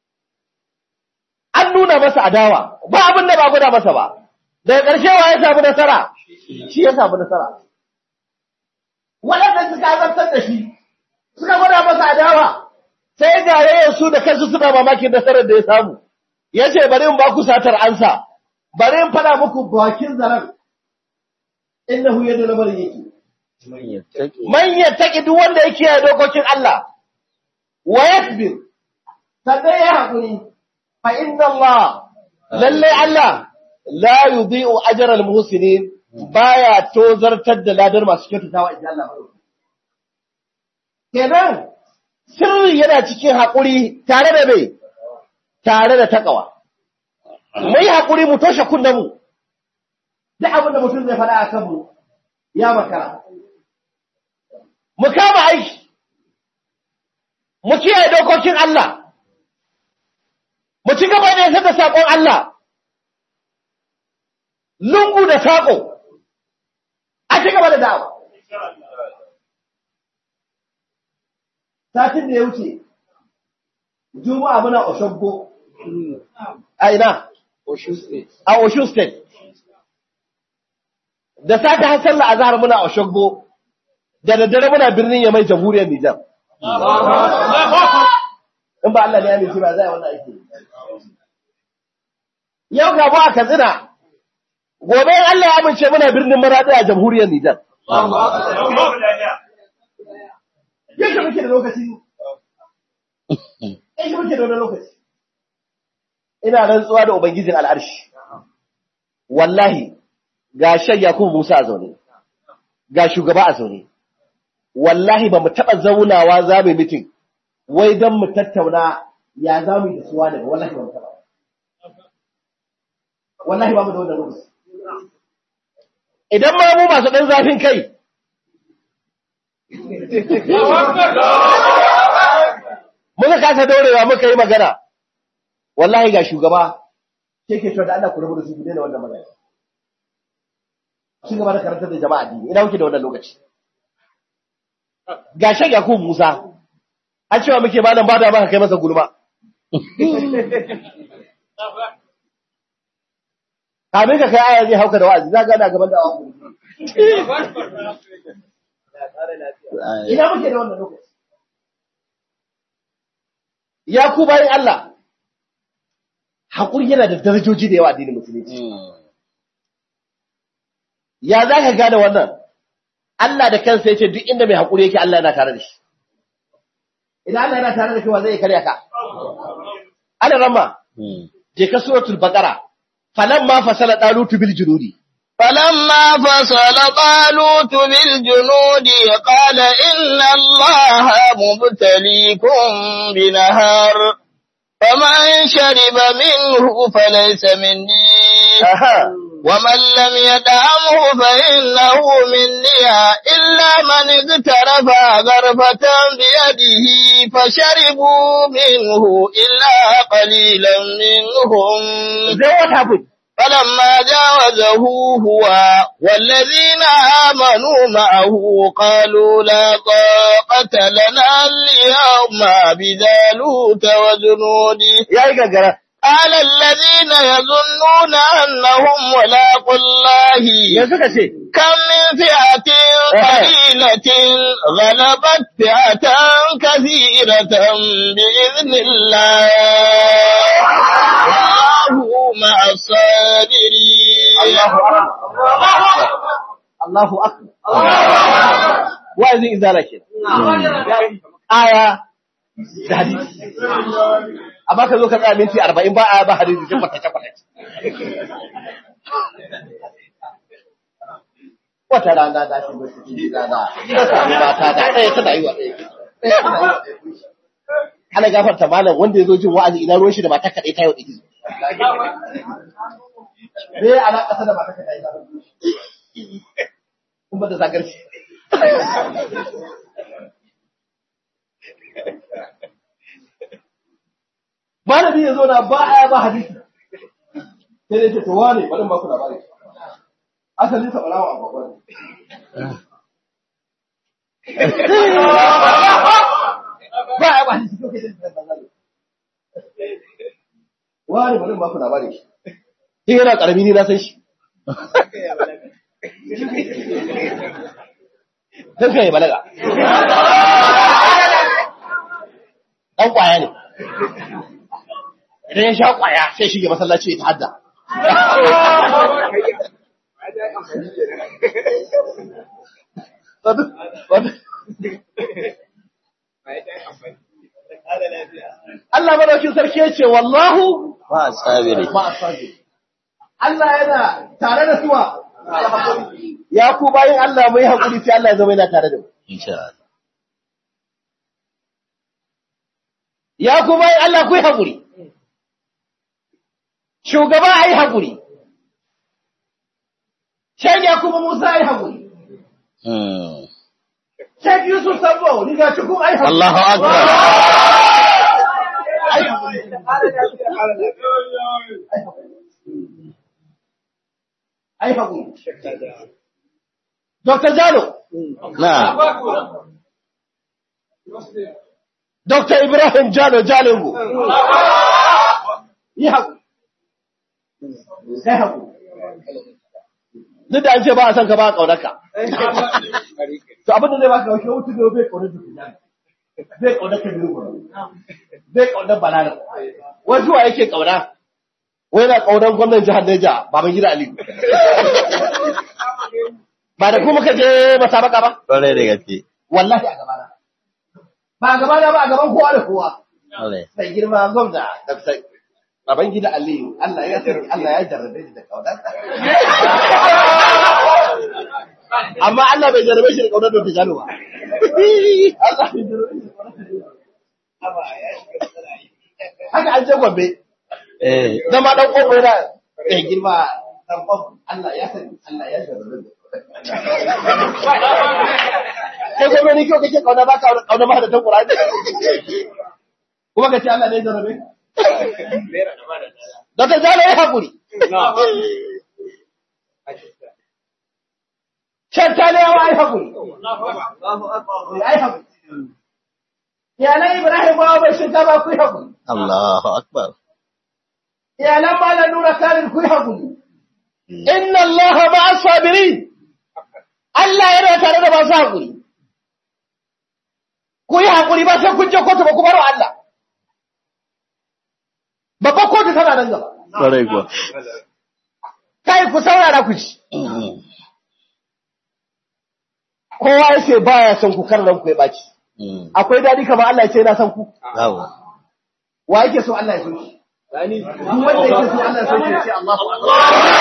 an nuna masa adawa ba abin da ba guda masa ba daga ƙarshe wa ya samu nasara shi ya samu nasara waɗanda suka azabtar da shi suka gwada masa adawa sai ga yayin su da kansu suna mamakin nasarar da ya samu ya ce bari in ba ku satar ansa bari in faɗa muku bakin zaren innahu yadda lamarin yake man yattaqi man yattaki duk wanda ya kiyaye dokokin Allah wa yasbir sannan ya haƙuri fa inna Allah lalle Allah la yudhi'u ajra al-muhsinin baya tozartar da ladar masu kyautatawa idan Allah madauki kenan sirri yana cikin haƙuri tare da mai tare da takawa mu yi haƙuri mu toshe kunnenmu duk abin da mutum zai faɗa a kanmu ya makara mu kama aiki mu kiyaye dokokin Allah mu ci gaba da yasar da saƙon Allah lungu da saƙo a ci gaba da da'awa satin da ya wuce juma'a muna oshogbo a ina a Osun State. Da sake har sallah azhar muna Oshogbo, da daddare muna birnin Yamai jamhuriyar Nijar. In ba Allah ne ya nufi ba zai wannan aiki. Yau ga ba a Katsina, gobe in Allah ya amince muna birnin Maraɗi a jamhuriyar Nijar. Yadda muke da lokaci. Yadda muke da wani lokaci. ina rantsuwa da Ubangijin al'arshi, wallahi ga shan Yakubu Musa a zaune, ga shugaba a zaune, wallahi ba mu taɓa zaunawa za mu mitin, wai don mu tattauna ya za mu yi da suwa daga wallahi ba mu taɓa. Wallahi ba mu da wannan lokaci. Idan ma mu masu ɗan zafin kai, muka kasa daurewa muka yi magana, wallahi ga shugaba ke ke da Allah ku rabu da su daina wannan magana shi gaba da karantar da jama'a dini ina kuke da wannan lokaci ga shan Yakubu Musa an cewa muke malam bada maka kai masa gulma kamin ka kai aya zai hauka da wa'azi za ga na gaban da wa'azi ina muke da wannan lokaci ya ku bayan Allah haƙuri yana da darajoji da yawa addinin musulunci. Ya za ka gane wannan? Allah da kansa ya ce duk inda mai haƙuri yake Allah yana tare da shi. Idan Allah yana tare da kai wa zai karya ka? Ana ramma, je ka suratul baqara falamma fasala dalutu bil junudi فلما فصل طالوت بالجنود قال إن الله مبتليكم بنهر فمن شرب منه فليس مني ومن لم يدعمه فإنه مني إلا من اغترف غرفة بيده فشربوا منه إلا قليلا منهم Then what happened? فلما جاوزه هو والذين آمنوا معه قالوا لا طاقة لنا اليوم بجالوت وجنوده Ya yi gagara. قال الذين يظنون أنهم ملاقوا الله Ya suka ce, كم من فئة قليلة غلبت فئة كثيرة بإذن الله والله مع الصابرين Allahu akbar. Wa'azin izala ke. Aya da hadisi. Amma ka zo ka tsaya minti arba'in ba aya ba hadisi sai kwatace kwatace. Wata rana da shi ba cikin gidana, na sami mata da ɗaya tana yi wa ɗaya. Ɗaya tana yi wa ɗaya. Ana gafarta malam wanda ya zo jin wa'azi ina ruwan shi da mata kaɗai ta yi wa ɗaya. Me ana ƙasa da mata kaɗai ta yi wa ɗaya. kun ba da sakarci. Malami ya zo na ba aya ba hadisi. Sai dai ce to wane bari in ba ku labari. Asalin sa barawa a babban. Ba aya ba hadisi ko kai da bazali. Wane bari in ba ku labari. Shi yana karami ni na san shi. Don kai balaga. Ɗan ƙwaya ne. Idan ya sha ƙwaya sai shige masallaci ya ta'adda. Allah madaukin sarki ya ce wallahu ba sabiri ma asabiri. Allah yana tare da suwa. Ya ku bayin Allah mai haƙuri sai Allah ya zama yana tare da mu. insha Allah Ya ku bayin Allah ku yi haƙuri. Shugaba a yi haƙuri. Shan ya kuma Musa a yi haƙuri. Hmm. Shan Yusuf Sambo, riga cikin a yi haƙuri. Allahu akbar A yi haƙuri. ai haƙuri. Dr. Jalo, نعم Dr. Ibrahim Jalo Jalingo, yi haƙuri. Sai haƙuri. Duk da an ce ba a son ka ba a ƙaunarka. To abin da zai baka wakil wutu da bai ƙaunar da kuma bai ƙaunar ka biyu bai ƙaunar balala. Wasu wa yake ƙauna? Wai na ƙaunar gwamnan jihar Neja, Baban Gida Ali. Ba da kuma ka je masabaka ba? Kwarai da gaske. Wallahi a gabana. Ba a gabana ba a gaban kowa da kowa. Kwarai. Sai girma gwamna da sai Baban Gida Ali, Allah ya sani, Allah ya jarrabe shi da ƙaunarsa. Amma Allah bai jarrabe shi da ƙaunar da Tijjani ba. Allah bai jarrabe shi da ƙaunar da Tijjani ba. Haka an je Gombe. Eh, zama dan ƙofo yana da girma dan ƙofo Allah ya sani Allah ya jarrabe da Kai gobe ni kyau kake kauna ba ka kauna ba da ta Qur'ani. Kuma ka ce Allah ne ya jarrabe? Da ta jalo ya hakuri. Can ta ne yawa ai hakuri. Ai hakuri. Iyalan Ibrahim ba bai shinkafa ku yi hakuri. Allahu Akbar. iyalan malam nura kalin ku yi haƙuri. Inna Allah ma'a sabirin. Allah yana tare da masu haƙuri. Ku yi haƙuri ba sai kun je kotu ba ku baro Allah. Babban kotu tana nan gaba. Kwarai kuwa. Kai ku saurara ku ci. Kowa ya ce baya son ku kar ranku ya ɓaci. Mm. Akwai daɗi kamar Allah ya ce yana son ku. Bravo. Wa yake so Allah ya so shi? Sani. Duk wanda yake so Allah ya so shi ya ce Allahu Akbar.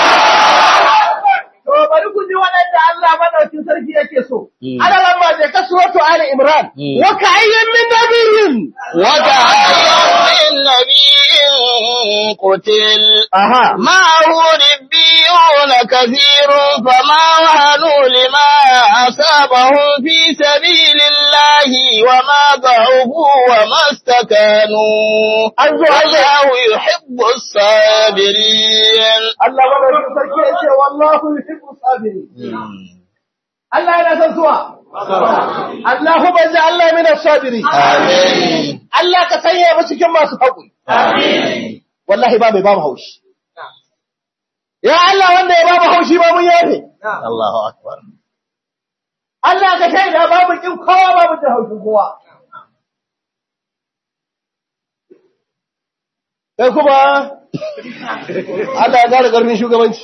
To bari ku ji waɗanda Allah madaukin sarki yake so. Mm. Ana lamba je ka suratu Ali Imran. Mm. Wa ka'ayyin min nabiyyin. وكأي من نبي قتل Aha. معه ربيون كثير فما وهنوا لما أصابهم في سبيل الله وما ضعفوا وما استكانوا An zo an zo. والله يحب الصابرين Allah madaukin sarki ya ce wallahu yuhibbu sabirin. Mm. Allah yana son suwa. Allahumma ja'alna min as-sabirin. Amin. Allah ka sanya mu cikin masu haƙuri. Amin. Wallahi ba mai ba mu haushi. Ya Allah wanda ya ba mu haushi ba mun yafe. Allahu Akbar. Allah ka shaida ba mu kin kowa ba mu jin haushin kowa. Kai kuma Allah ya ƙara ƙarfin shugabanci.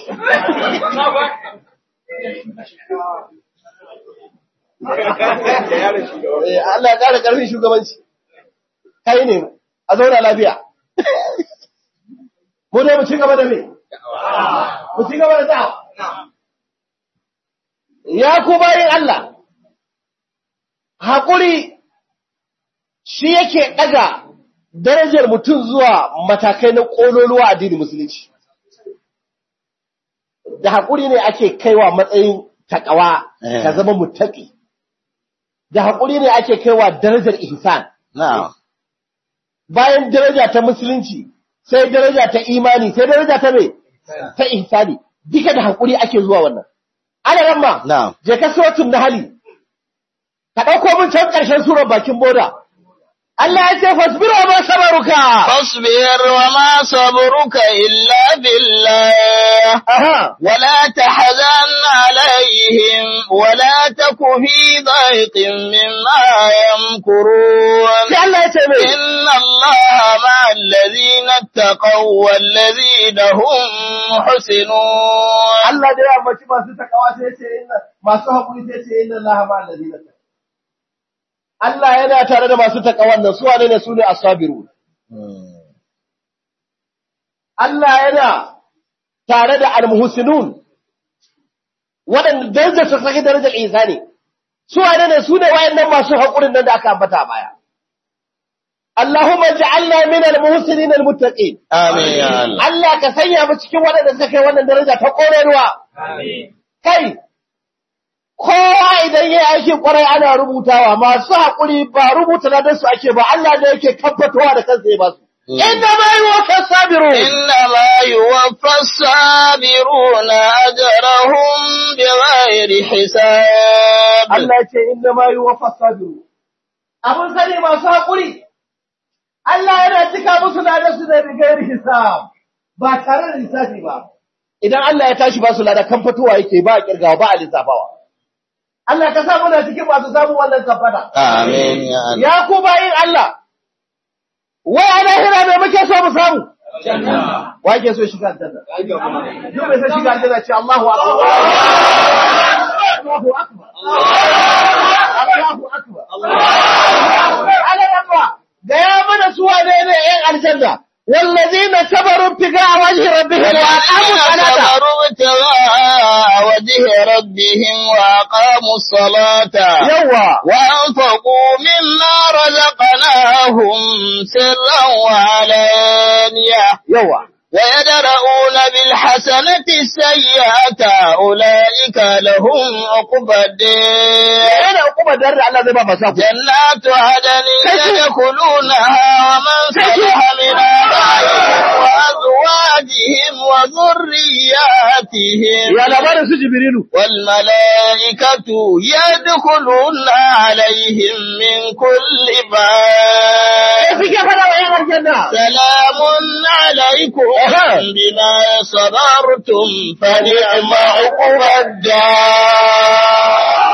Eh, Allah ya ƙara ƙarfin shugabanci. Kai ne a zauna lafiya. Mu dai mu ci gaba da me? Mu ci gaba da da'awa. Ya ku bayin Allah, haƙuri shi yake ɗaga darajar mutum zuwa matakai na ƙololuwa addinin musulunci. Da haƙuri ne ake kaiwa matsayin taƙawa Eh. ka zama mutaƙi. Da haƙuri ne ake kaiwa darajar ihsan. Na'am. Bayan daraja ta musulunci, sai daraja ta imani, sai daraja ta me? Ta ihsani. Duka da haƙuri ake zuwa wannan. Ana ramma. Na'am. je ka sotun na hali, ka ɗauko mun can ƙarshen surar bakin boda. Allah ya ce, fasbira ma sabaruka. فاصبر وما صبرك إلا بالله Aha, ولا تحزن عليهم ولا تك في ضيق مما يمكرون sai Allah ya ce mai, إن الله مع الذين اتقوا والذين هم محسنون Allah da ya ambaci masu takawa sai ya ce, inna masu haƙuri sai ya ce, inna Allah ma allazina taqaw. Allah yana tare da masu takawan nan, su wane ne su ne asabiru. Mm. Allah yana tare da almuhsinun waɗanda darajar su saki darajar Isa ne. Su wane ne su ne wayannan masu haƙurin nan da aka ambata a baya. Allahumma ja'alna min al-muhsinin al-muttaqin. Amin ya Allah. Allah ka sanya mu cikin waɗanda suka kai wannan daraja ta ƙorewa. Kai, kowa idan ya aikin ƙwarai ana rubutawa, masu haƙuri ba rubuta na su ake ba, Allah ne yake tabbatowa da kansa ya ba su. إنما يوفى الصابرون إنما يوفى الصابرون أجرهم بغير حساب Allah ce inna ma yi wa fasabiru. Abin sani masu haƙuri, Allah yana cika musu lada su da rigar hisab ba tare da lissafi ba. Idan Allah ya tashi ba su lada kan fitowa yake ba a kirgawa ba a lissafawa. Allah ka sa muna cikin masu samun wannan kafada. Amin ya Allah. Ya ku bayin Allah, wai a lahira mai muke so mu samu? Wa ke so shiga aljanna? Duk mai son shiga aljanna ce Allahu Akbar. Allahu Akbar. Allahu Akbar. Ala yamma, ga ya mana su wane ne ‘yan aljanna, wallazina sabaru figa a wajen rabbihim wa aqamu salata. صبروا ابتغاء وجه ربهم وأقاموا الصلاة Yawa, وأنفقوا مما رزقناهم سرا وعلانية yawa. ويدرؤون بالحسنة السيئة أولئك لهم عقبى الدين Yana hukumar da Allah zai ba masu haƙuri. جنات عدن يدخلونها ومن صلح من آبائهم وأزواجهم وذرياتهم Ya labarin su Jibrilu. والملائكة يدخلون عليهم من كل باب Suke fada wa ‘yan aljanna. سلام عليكم أها. بما صبرتم فنعم عقبى الدار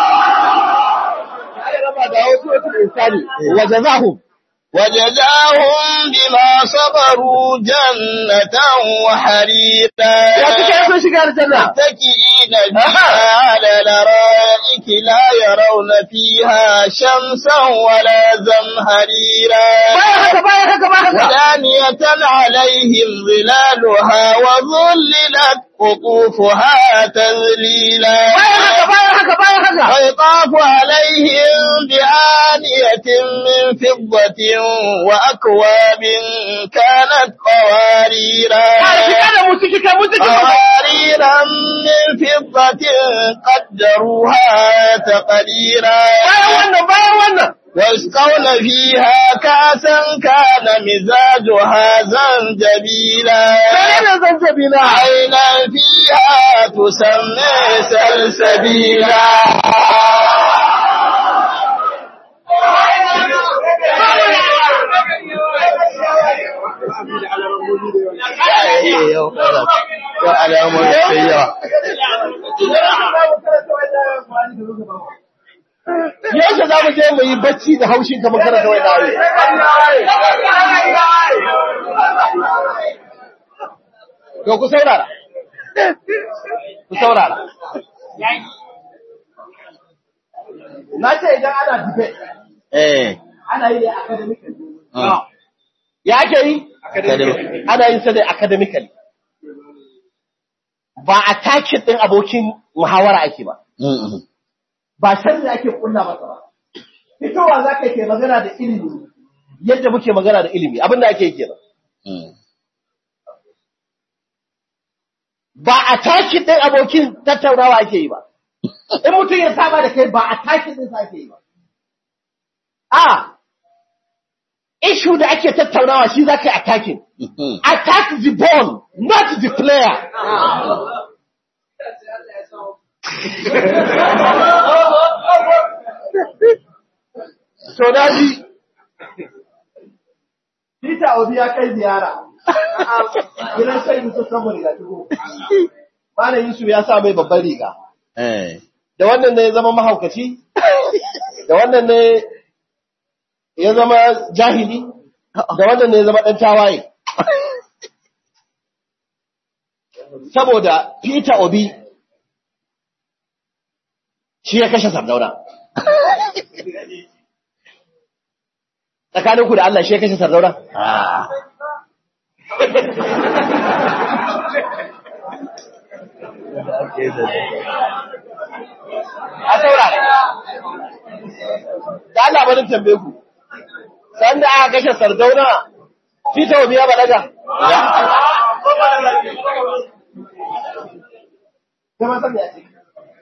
Ya raba da wasu wasu insani. Wa jazahum. وجزاهم بما صبروا جنة وحريرا Ya suke sun shiga aljanna. متكئين فيها على الارائك لا يرون فيها شمسا ولا زمهريرا Bayan haka, bayan haka, bayan haka. ودانية عليهم ظلالها وظللت قطوفها تذليلا Bayan haka, bayan haka, bayan haka. ويطاف عليهم بآنية من فضة وأكواب كانت قواريرا Ba shiga da mu ciki kai mu ciki. قواريرا من فضة قدروها تقديرا Bayan wannan, bayan wannan. ويسقون فيها كاسا كان مزاجها زنجبيلا Menene zanzabila? عينا فيها تسمى سلسبيلا Yau kaza. Yau alamomi sai yawa. Yaushe za mu je mu yi bacci da haushin kamar karanta wai dare. To ku saurara. Ku saurara. Na ce idan ana debate, Eh. ana yi ne academically. Mm. Ya ake yi? Academic. Ana yin sa ne academically. Ba a takin ɗin abokin muhawara ake ba. Mm-mm. ba sharri ake kulla masa ba. Fitowa za ka ke magana da ilimi, yadda muke magana da ilimi, abin da ake yi kenan. Mm. Ba a takin ɗin abokin tattaunawa ake yi ba. In mutum ya saba da kai ba a takin ɗin sa ake yi ba. A, ishu da ake tattaunawa shi za ka yi attacking. Mhm. Attack the ball, not the player. To na ji, Peter Obi ya kai ziyara. Gidan sai Yusuf saboda riga tuko. Malam Yusuf ya sa mai babban riga. Eh. Da wannan ne ya zama mahaukaci? Da wannan ne ya zama jahili? Da wannan ne ya zama ɗan tawaye? Saboda Peter Obi shi ya kashe Sardauna. Tsakaninku da Allah shi ya kashe Sardauna? Ah. a saurara. Da Allah barin tambaye ku. Sanda aka kashe Sardauna, Tita Obi ya balaga. Kuma san me ake.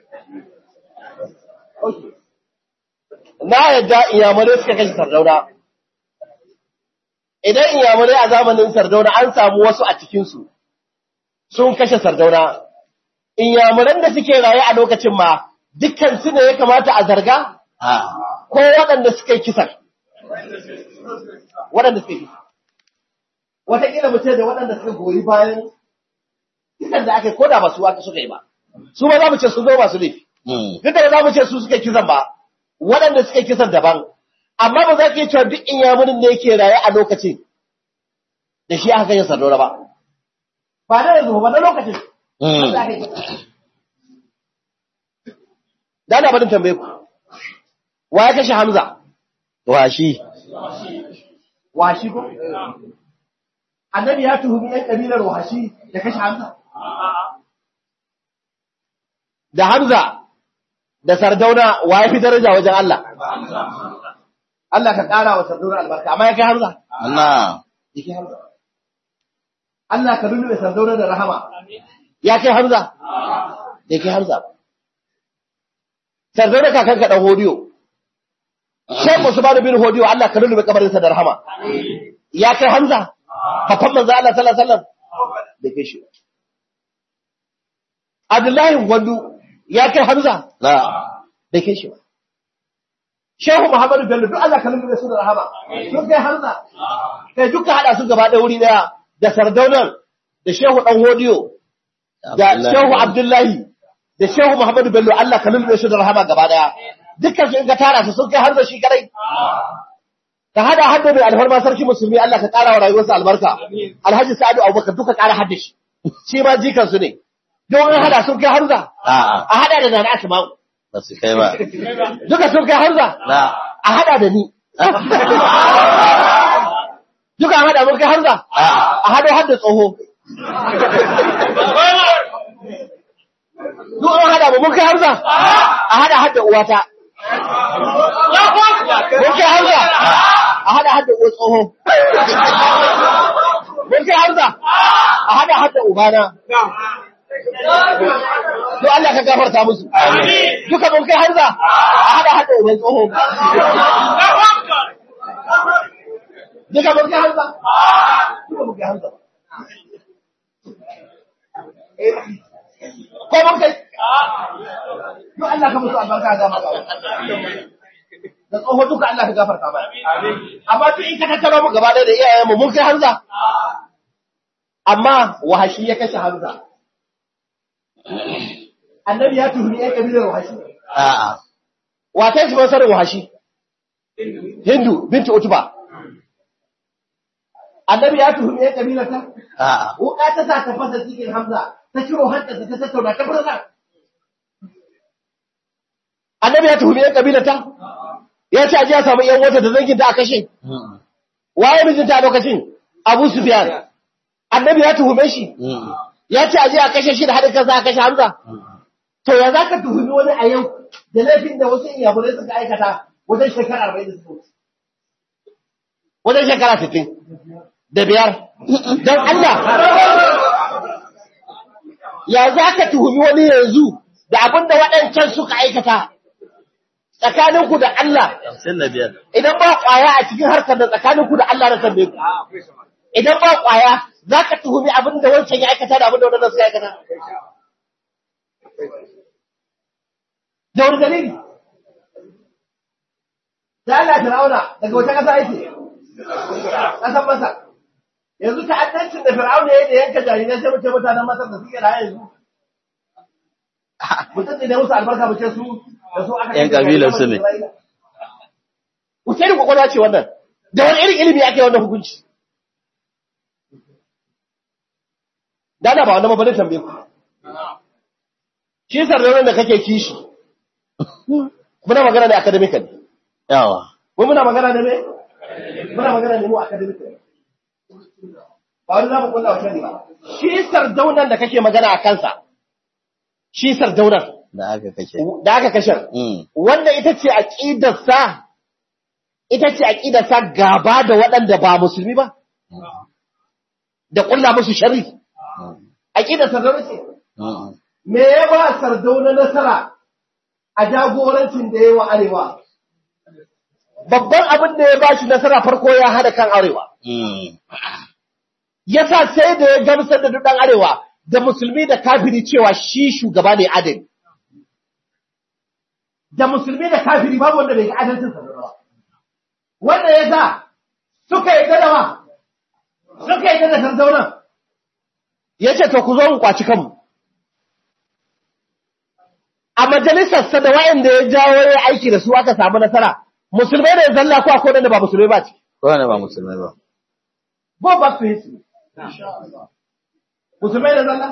Okay. Na yadda iyamurai suka kashe Sardauna. idan inyamurai a zamanin sardauna an samu wasu a cikinsu sun kashe sardauna, inyamuran da suke raye a lokacin ma dukkan su ne ya kamata a zarga A'a. ko waɗanda suka yi kisan. Waɗanda suka yi kisan. Wataƙila mu ce da waɗanda suka goyi bayan kisan da aka yi ko da ba su wata suka yi ba. Su ba za mu ce su zo masu laifi. Mm. duk da ba za mu ce su suka kisan ba waɗanda suka kisan daban amma ba za ka yi cewa duk inyamurin ne yake raye a lokacin da shi aka yin sardauna ba ba na yanzu ba na lokacin Mm. da aka yi kisa. da na barin tambaye ku wa ya kashe hamza Washi. washi ko annabi ya tuhumi yan kabilar washi da kashe hamza da hamza da sardauna wa ya fi daraja wajen Allah Allah ka ƙara wa sardauna albarka amma ya kai hamza Allah. ya kai hamza Allah ka lulluɓe sardauna da rahama ya kai hamza ya kai hamza sardauna kakan ka ɗan hodiyo Shek Usman bin Hodiyo Allah ka lulluɓe kabarinsa da rahama ya kai hamza kafan manzo Allah sallallahu alaihi wasallam da kai shi Abdullahi Gwandu ya kai hamza La. da kai shi ba. Shehu Muhammadu Bello duk Allah ka lullube su da rahama. Sun kai harza. Kai duka hada su gaba ɗaya wuri daya da Sardaunan da Shehu Dan Hodiyo da Shehu Abdullahi da Shehu Muhammadu Bello Allah ka lullube su da rahama gaba daya. Dukkan su in ka tara su sun kai harza shi kadai. Ka hada hadda mai alfarma sarki musulmi Allah ka ƙara wa rayuwarsa albarka. Alhaji Sa'adu Abubakar duka ƙara hadda shi. Shi ma jikan su ne. Don an hada sun kai harza. A'a. A hada da Nana Asma'u. Ba su kai ba. Duka sun kai harza. La. a hada da ni. Duka a hada mun kai harza, a hado har da tsoho. Duk an hada mu mun kai harza, a hada har da uwata. Mun kai harza, a hada har da uwa tsoho. Mun kai harza, a hada har da ubana. Duk Allah ka gafarta musu. Duka mun kai harza, a hada har da uban tsoho. Duka mun kai harza. Duka mun kai harza. Ko mun kai? Duk Allah ka musu albarka ga maka. Da tsoho duka Allah ka gafarta mana. Amma duk in ka tattara mu gaba ɗaya da iyayenmu mun kai harza. Amma wahashi ya kashe harza. Annabi ya tuhumi ‘yan kabilar wahashi. A'a. Wata shi masarar wahashi? Hindu, binti Utuba. Annabi ya tuhumi ‘yan kabilar ta? A'a. Wuka ta sa ta fasa cikin Hamza, ta ciro hantarsa ta tattauna ta furza. Annabi ya tuhumi ‘yan kabilar ta? Ya ce aji ya samu ‘yan wata da zangin ta a kashe. Mm. Waye mijinta a lokacin? Abu Sufyan. Annabi ya tuhume shi. Mm. Ya ce aji a kashe shi da haɗin kansa a kashe Hamza. To ya za ka tuhumi wani a yau da laifin da wasu iyamurai suka aikata wajen shekara arba'in da suka wuce. Wajen shekara sittin da biyar. Don Allah. Ya za ka tuhumi wani yanzu da abin da waɗancan suka aikata tsakaninku da Allah. Hamsin da biyar. Idan ba ƙwaya a cikin harkar da tsakaninku da Allah na tambaye ku. Idan ba ƙwaya za ka tuhumi abin da wancan ya aikata da abin da waɗannan suka aikata. da wani dalili da Allah Fir'auna daga wata ƙasa yake ƙasar Masar yanzu ta'addancin da Fir'auna ya yi da yanka jarirai sai mu ce mutanen Masar da suke raye yanzu mutum ne da musu albarka mu ce su da su aka Yan kabilar su ne. Wuce irin kwakwalwa ce wannan da wani irin ilimi ake wannan hukunci da ana ba wannan mabalin tambaye ku shi sarraunin da kake kishi muna magana ne academically Yawa. mu muna magana ne me muna magana ne mu academically ba wani za mu kulla wa shari ba shi sardaunan da kake magana a kansa shi sardaunan Da aka kashe. da aka kashe Mm. wanda ita ce aqidarsa ita ce aqidarsa gaba da waɗanda ba musulmi ba da kulla musu sharri aqidar sardauna ce Mm. me ya ba sardauna nasara a jagorancin da ya yi wa arewa babban abin da ya ba shi nasara farko ya hada kan arewa. Yasa sai da ya gamsar da duk ɗan arewa da musulmi da kafiri cewa shi shugaba ne adali. Da musulmi da kafiri babu wanda bai ga adalcin sa ba. Wanda ya sa suka yi gadawa, suka yi gada tarzaunan. Ya ce, To, ku zo mu kwaci kanmu. A majalisarsa da wa'anda ya jawo ya aiki da su aka samu nasara, musulmai ne zalla ko akwai wanda ba musulmai ba ce. Kowane ba musulmai ba. Go back to history. Musulmai da zalla?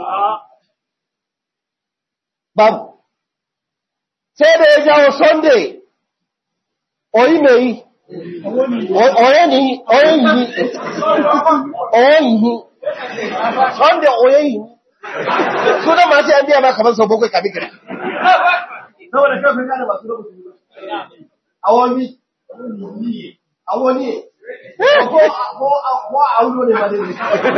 Babu. Sai da ya jawo Sunday, oyi mai yi, oye ni, oye yi, oye yi, Sunday oye yi. Sunan masu yan biya ma kamar sau bakwai kafin kira. Saboda shi kan gane masu rubutu ba. Awomi, awoni, ko ko a wulo ne ba dai.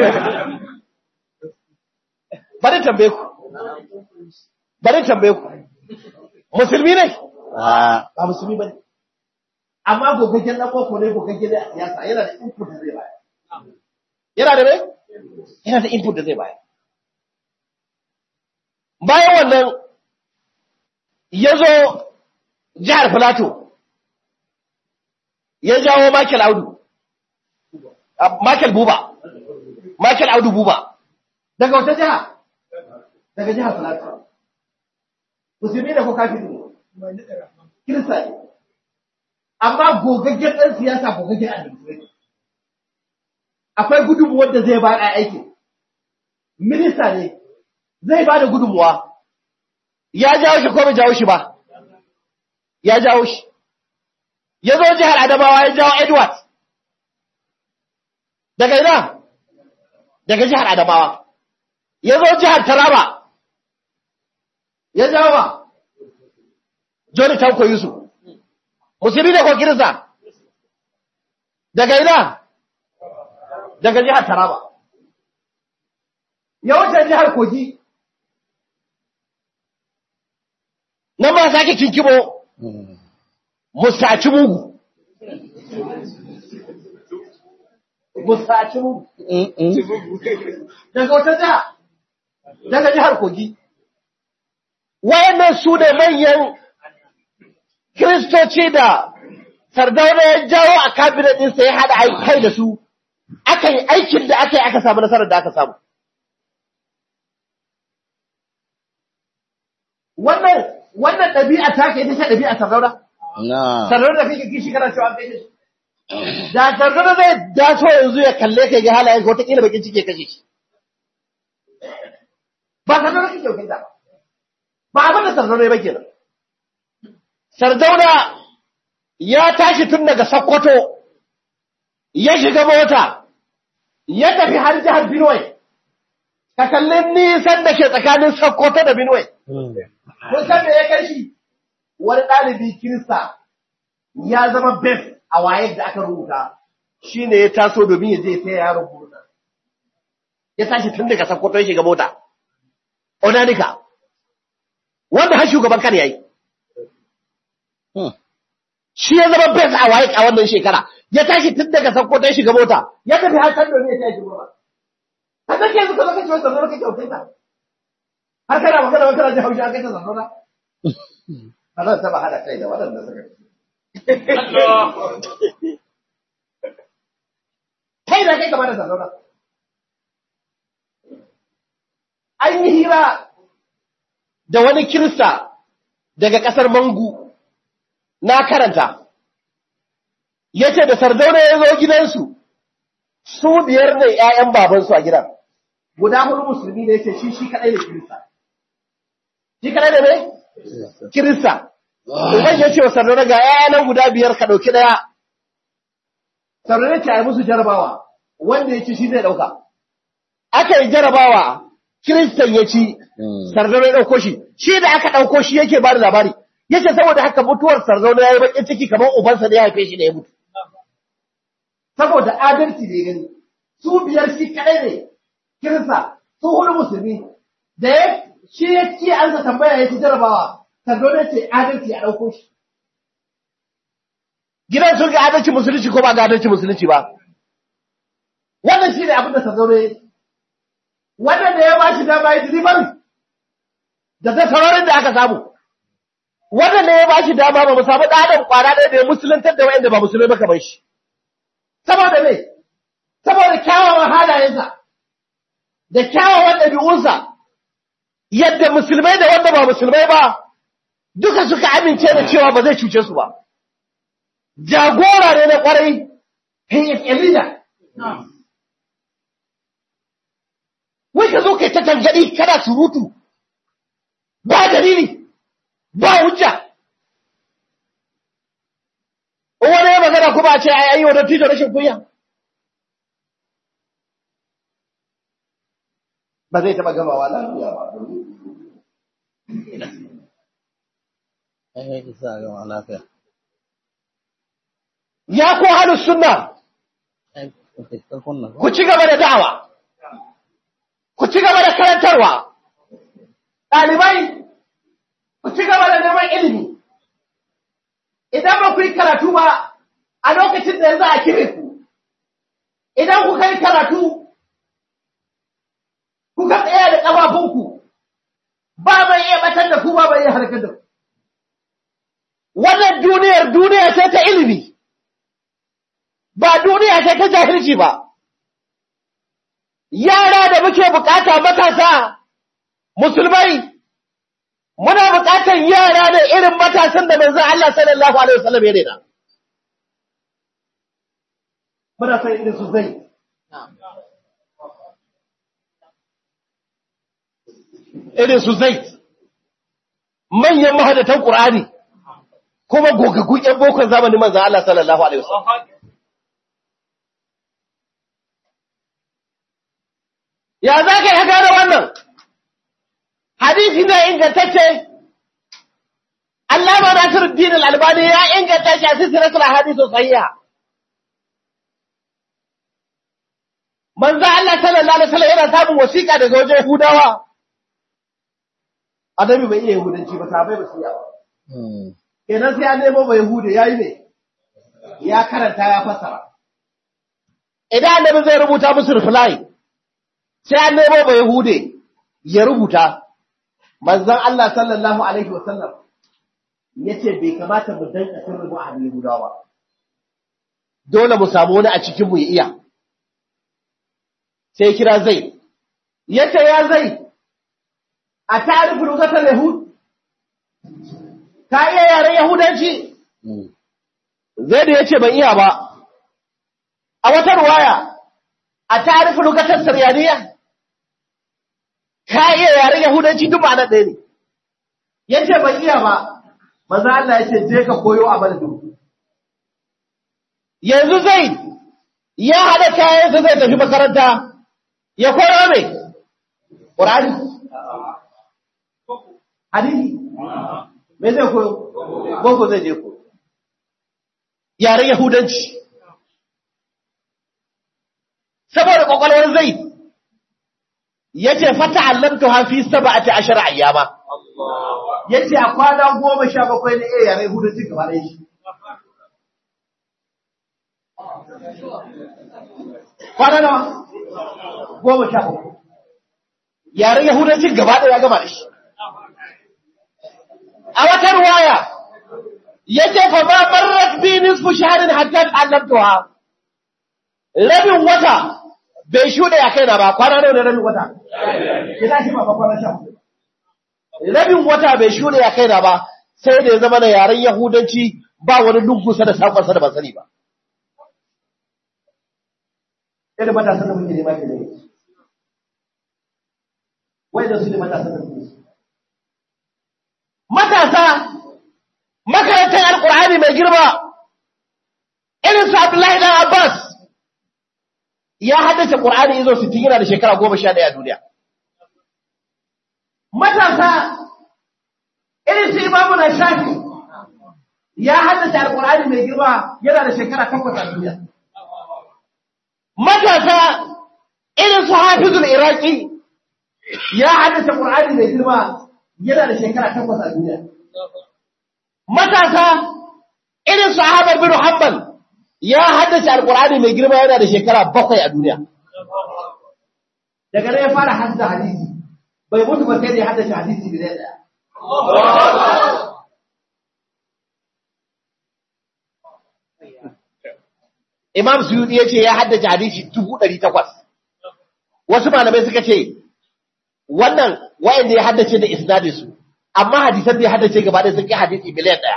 Bari tambaye ku. Bari tambaye ku. Musulmi ne? Ah, Ba musulmi ba ne. Amma gogaggen ɗan boko ne gogaggen da siyasa yana da input da zai bayar. Yana da ne? Yana da input da zai bayar. Bayan wannan ya zo jihar Filato ya jawo Michael Audu. Ah, Michael Buba. Michael Audu Buba. Daga wata jiha? Daga jihar Filato. Musulmi da ko kafin ne? Kirista ne. Amma gogaggen ɗan siyasa gogaggen administrator. Akwai gudunmuwar da zai ba a aikin. Minista ne, zai ba da gudunmuwa. Ya jawo shi ko bai jawo shi ba? Ya jawo shi. Ya zo jihar Adamawa ya jawo Edward. Daga ina? Daga jihar Adamawa. Ya zo jihar Taraba. Ya jawo ba? Joni Tanko Yusuf. Musulmi da ko Kirista? Daga ina? Daga jihar Taraba. Ya wuce jihar Kogi. Nan ma sake kinkimo musaci mugu. Musaci mugu. Daga wata jiha? Daga jihar Kogi. Wayannan su ne manyan Kiristoci da Sardauna ya jawo a kabinet ɗinsa ya haɗa kai da su, aka yi aikin da aka yi aka samu nasarar da aka samu. Wannan wannan ɗabi'a ta ke ita ce ɗabi'a Sardauna? na. Sardauna da kake kishi kana cewa an kai shi. Da Sardauna zai daso yanzu ya kalle ka ga halayen ka wataƙila bakin ciki ya kashe shi. Ba Sardauna kake wakilta ba. Ba abin da Sardauna ya ba kenan. Sardauna ya tashi tun daga Sokoto, ya shiga mota, ya tafi har jihar Benue, ka kalli nisan da ke tsakanin Sokoto da Benue. Kun san me ya kai shi? Wani ɗalibi Kirista ya zama best a wayar da aka rubuta, shi ne ya taso domin ya je sai ya rubuta. Ya tashi tun daga Sokoto ya shiga mota. Onanika, wanda har shugaban kan ya yi. shi ya zama best a waye a wannan shekara ya tashi tun daga sakko ta shiga mota ya tafi har kan domin ya tashi gaba ka take yanzu ka kace wannan zama kake aukai ta har kana magana wata rajin haushi akai ta zanona ba zan taba hada kai da waɗanda suka kai da kai kamar da zanona an yi hira da wani kirista daga ƙasar mangu na karanta, ya ce da sardauna ya zo gidansu, su biyar ne ‘ya'yan babansu a gidan, guda hudu musulmi ne ya ce shi shi kaɗai da Kirista. Shi kaɗai da ne? Kirista. Uban ya ce wa sardauna ga ‘ya'yanan guda biyar ka ɗauki ɗaya. Sardauna ce a yi musu jarabawa, wanda ya ci shi zai ɗauka. Aka yi jarabawa, Kiristan ya ci, sardauna ya ɗauko shi, shi da aka ɗauko shi yake ba da labari. yace saboda haka mutuwar sarzauna yayi bakin ciki kamar ubansa da ya haife shi da ya mutu saboda adalci da ya gani su biyar shi kadai ne kirsa su hudu musulmi da ya shi ya ce an sa tambaya ya ci jarabawa sarzauna ce adalci a dauko shi gidan sun ga adalci musulunci ko ba ga adalci musulunci ba wannan shi ne abin da Sardauna ya wannan da ya ba shi dama ya delivery da ta sararin da aka samu wannan da ya ba shi dama ba mu samu ɗaɗan kwana ɗaya da ya musuluntar da wa'anda ba musulmai ba kamar shi saboda me saboda kyawawan halayensa da kyawawan ɗabi'unsa yadda musulmai da wanda ba musulmai ba duka suka amince da cewa ba zai cuce su ba jagora ne na kwarai he is a leader wai ka zo kai ta tangadi kana surutu ba dalili ba hujja wani ya magana kuma a ce ai ayi wa dattijo rashin kunya ba zai taɓa gamawa lafiya ba ai isa ga lafiya ya ko halin sunna ai ka kunna ku ci gaba da da'awa ku ci gaba da karantarwa ɗalibai ku ci gaba da neman ilimi idan ba ku yi karatu ba a lokacin da yanzu a kire ku idan ku kai karatu kuka tsaya da ƙafafunku ba mai iya batar da ku ba mai iya harkar da ku wannan duniyar duniya ce ta ilimi ba duniya ce ta jahilci ba yara da muke bukata matasa musulmai muna bukatar yara da irin matasan da manzon Allah sallallahu alaihi wasallam ya rena muna san irin su zai irin su zai manyan mahadatan Qur'ani kuma gogaggun ƴan bokon zamanin manzon Allah sallallahu alaihi wasallam ya za ka yi gane wannan hadisi na ingantacce Allah ba Nasiruddin al-Albani ya inganta shi a silsilatul ahadithu sahiha manzo Allah sallallahu alaihi wasallam yana samun wasiƙa daga wajen Yahudawa Adabi bai iya Yahudanci ba sabai ba su iya ba kenan sai an nemo bai Yahuda yayi ne ya karanta ya fasara idan annabi zai rubuta musu reply sai an nemo ba Yahude ya rubuta, manzan Allah sallallahu Alaihi wasallam ya ce bai kamata mu danka sirri mu a hannun Yahudawa ba. Dole mu samu wani a cikinmu ya iya. Sai kira zai, ya ce ya zai, a tarifin rukatar Yahud, ka iya yaren Yahudanci? Zai da ya ce ban iya ba, a wata ruwaya, a tarifin rukatar Saryaniya? ka iya yaren Yahudanci duk ma'anar ɗaya ne. Yace ban iya ba, maza Allah ya ce je ka koyo a madadin. Yanzu zai ya haɗa kayansa zai tafi makaranta, ya koyo mai, ƙurani. Hadisi, me zai koyo? Boko zai je koyo. Yaren Yahudanci. Saboda ƙwaƙwalwar zai yace fata allamtu ha fi sab'ati ashara ayyama yace a kwana 17 ne eh yare hudu cin gaba da shi kwana nawa 17 yare yahudancin gaba da ya gama da shi a wata ruwaya yace fa ba marrat bi nisfu shahrin hatta allamtuha rabin wata bai shuɗe a kaina ba kwana nawa ne rabin wata ki tashi ba kwana sha rabin wata bai shuɗe a kaina ba sai da ya zama na yaren yahudanci ba wani lungusa da sakonsa da ban sani ba irin matasan da muke nema ke ne wai da su ne matasan da muke matasa makarantar alkur'ani mai girma irin su abdullahi dan abbas ya haddace Qur'ani izo 60 yana da shekara 11 a duniya. Matasa irin su Imamu na Shafi ya haddace Al-Qur'ani mai girma yana da shekara 8 a duniya. Matasa irin su Hafizul Iraqi ya haddace Qur'ani mai girma yana da shekara 8 a duniya. Matasa irin su Ahmad bin Hanbal ya haddace alqur'ani mai girma yana da shekara bakwai a duniya daga nan ya fara hadda hadisi bai mutu ba sai da ya haddace hadisi da daya Imam Suyuti ya ce ya haddace hadisi dubu ɗari takwas. Wasu malamai suka ce, wannan wa'anda ya haddace da isnadin su, amma hadisan da ya haddace gaba ɗaya sun kai hadisi miliyan ɗaya.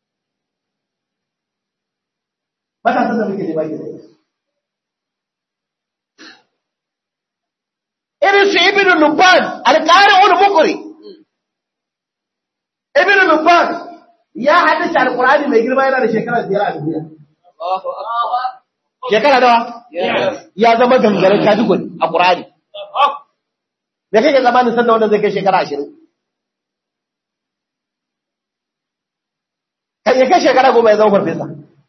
Matasan da muke nema ke Irin su Ibn Lubban, alƙarin wani mukuri. Ibn Lubban ya haddace alƙur'ani mai girma yana da shekara biyar a duniya. Shekara nawa? Ya zama gangaren kadigori a Ƙur'ani. Da kake zamanin sanda wanda zai kai shekara ashirin. Kan ya kai shekara goma ya zama farfesa.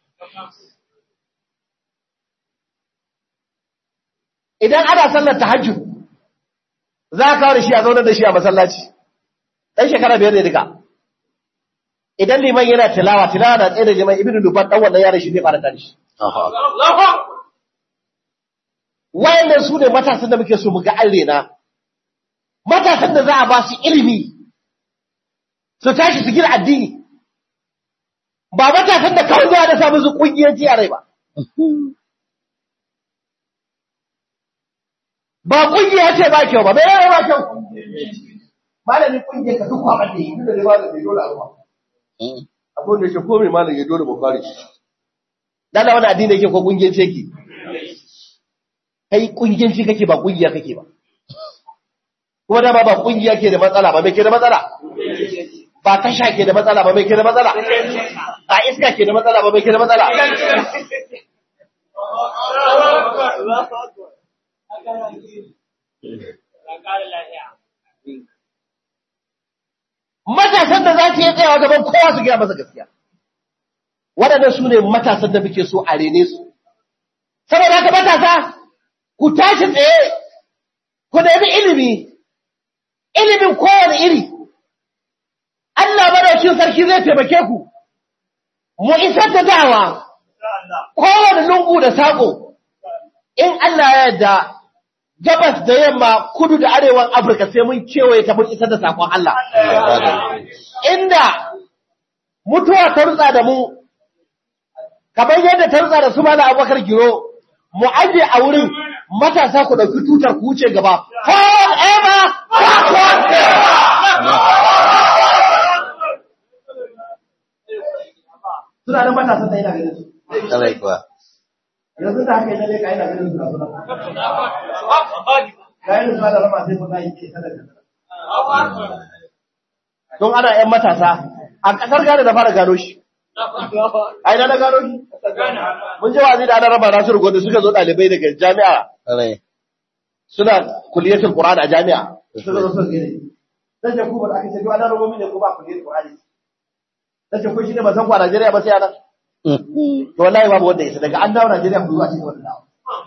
Idan ana sallar tahajjud za a kawo da shi a zaunar da shi a masallaci. Ɗan shekara biyar ne duka. Idan liman yana tilawa, tilawa na tsaye da jama'a ibn Duban ɗan wannan yaran shi zai fara tare shi. Wayannan su ne matasan da muke so mu ga an rena. Matasan da za a ba su ilimi, su tashi su gina addini. Ba matasan da kawai za a da samu su ƙungiyanci a rai ba. Ba ƙungiya ce ba kyau ba, bai yawa ba kyau. Malamin ƙungiyar ka duk kwaɓar da yi, duk da dai malam bai dole a ruwa. Abin da ke komai malam ya dole mu fara shi. Dana wani addini yake ko kungiyanci yake? Kai kungiyanci kake ba kungiya kake ba. Kuma dama ba kungiya ke da matsala ba mai ke da matsala? Ba tasha ke da matsala ba mai ke da matsala? Ba iska ke da matsala ba mai ke da matsala? Matasan da za su yi tsayawa gaban kowa su gaya masa gaskiya. waɗannan su ne matasan da muke so a rene su. Saboda haka matasa, ku tashi tsaye, ku nemi ilimi, ilimin kowane iri. Allah madaukin sarki zai taimake ku, mu isar da dawa, kowane lungu da saƙo, in Allah ya yarda gabas da yamma kudu da arewan Afirka sai mun kewaye ta mun isar da saƙon Allah. Inda mutuwa ta rutsa da mu kamar yadda ta rutsa da su mana abubakar giro mu aje a wurin matasa ku ɗauki tutar ku wuce gaba forever backward suna nan matasan da yana ganin su Kalai kuwa. yanzu da haka yana ne ka yana ganin su na suna kayan su da rama sai kuma yi ke sadaka don ana yan matasa a ƙasar Ghana da fara gano shi a ina na gano shi mun ji wazi da ana raba Nasiru Gondo suka zo ɗalibai daga jami'a Kalai. suna kuliyatul Qur'an a jami'a suka zo suka gani dan ce ku ba aka ce to ana rubo mini ko ba kuliyatul Qur'an dan ce ko shi ne ba san ku a Najeriya ba sai ana to wallahi babu wanda yasa daga an dawo Najeriya ku zuwa cikin wannan dawo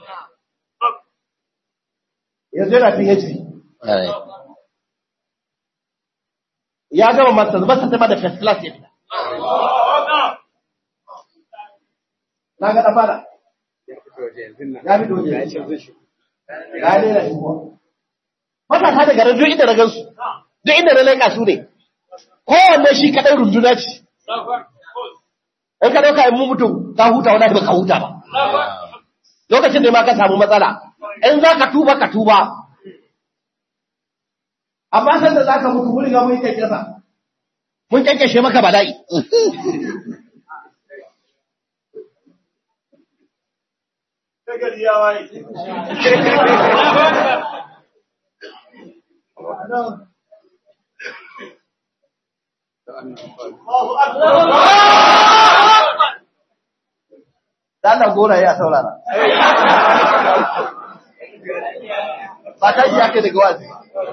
yanzu yana PhD Kalai. ya gama masters ba ta da first class ya fita na ga dan fara ya fito waje ya ne da shi kuwa matasa daga ran duk inda na gansu duk inda na laika su ne kowanne shi kadai runduna ce in ka dauka in mu mutum ka huta wani ba ka huta ba lokacin da ma ka samu matsala in za ka tuba ka tuba amma san da za ka mutu mun riga mun yi kyankyasa mun kyankyashe maka bala'i Allah gora ya saurara. Ba ta ji ake daga wazi.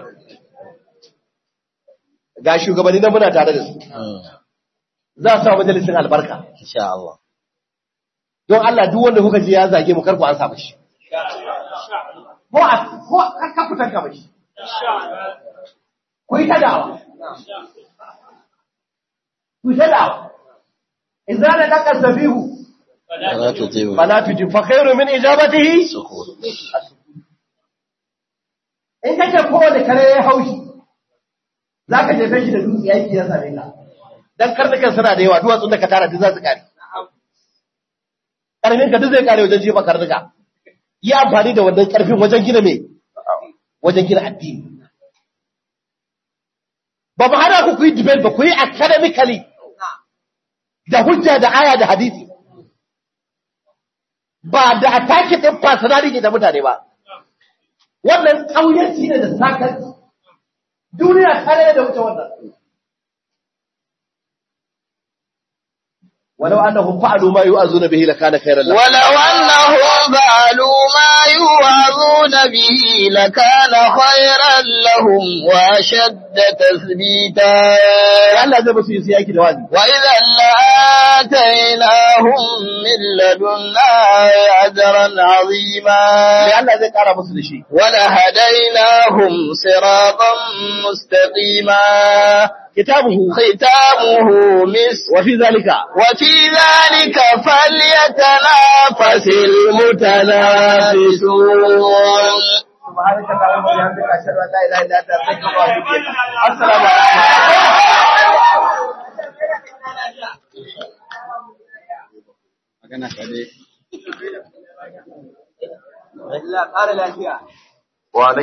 Ga shugabanni na muna tare da su. Za su sa majalisin albarka. Insha Allah. Don Allah duk wanda kuka ji ya zage mu karku an sa mashi. Ko a ko ka fitar ka mashi. Ku yi ta dawa. Ku yi ta dawa. idza la daqa sabihu ولا تطيعوا fala tujib fa khairu min ijabatihi السكوت in kace kowane kare ya haushi zaka jefe shi da dutse yaki ya same ka dan karnukan suna da yawa duwatsun da ka tara duk za su kare karfin ka duk zai kare wajen jefa karnuka yi amfani da wannan karfin wajen gina me wajen gina addini ba mu hana ku ku yi debate ba ku yi academically da hujja da aya da hadisi ba da atake din personality da mutane ba wannan ƙauyenci ne da sakar duniya tare da wuce wannan ولو أنهم فعلوا ما يؤذون به لكان خيرا لهم ولو أنهم فعلوا ما يوعظون به لكان خيرا لهم وأشد تثبيتا Allah zai musu yi yaki da wani وإذا لآتيناهم من لدنا أجرا عظيما sai Allah zai kara musu da shi ولهديناهم صراطا مستقيما kitabuhu ختامه مسك wa fi zalika وفي ذلك فليتنافس المتنافسون subhanaka allahumma wa bihamdika ashhadu an la ilaha illa anta astaghfiruka wa atubu ilayk assalamu alaikum magana ka dai Allah ƙara lafiya وعليكم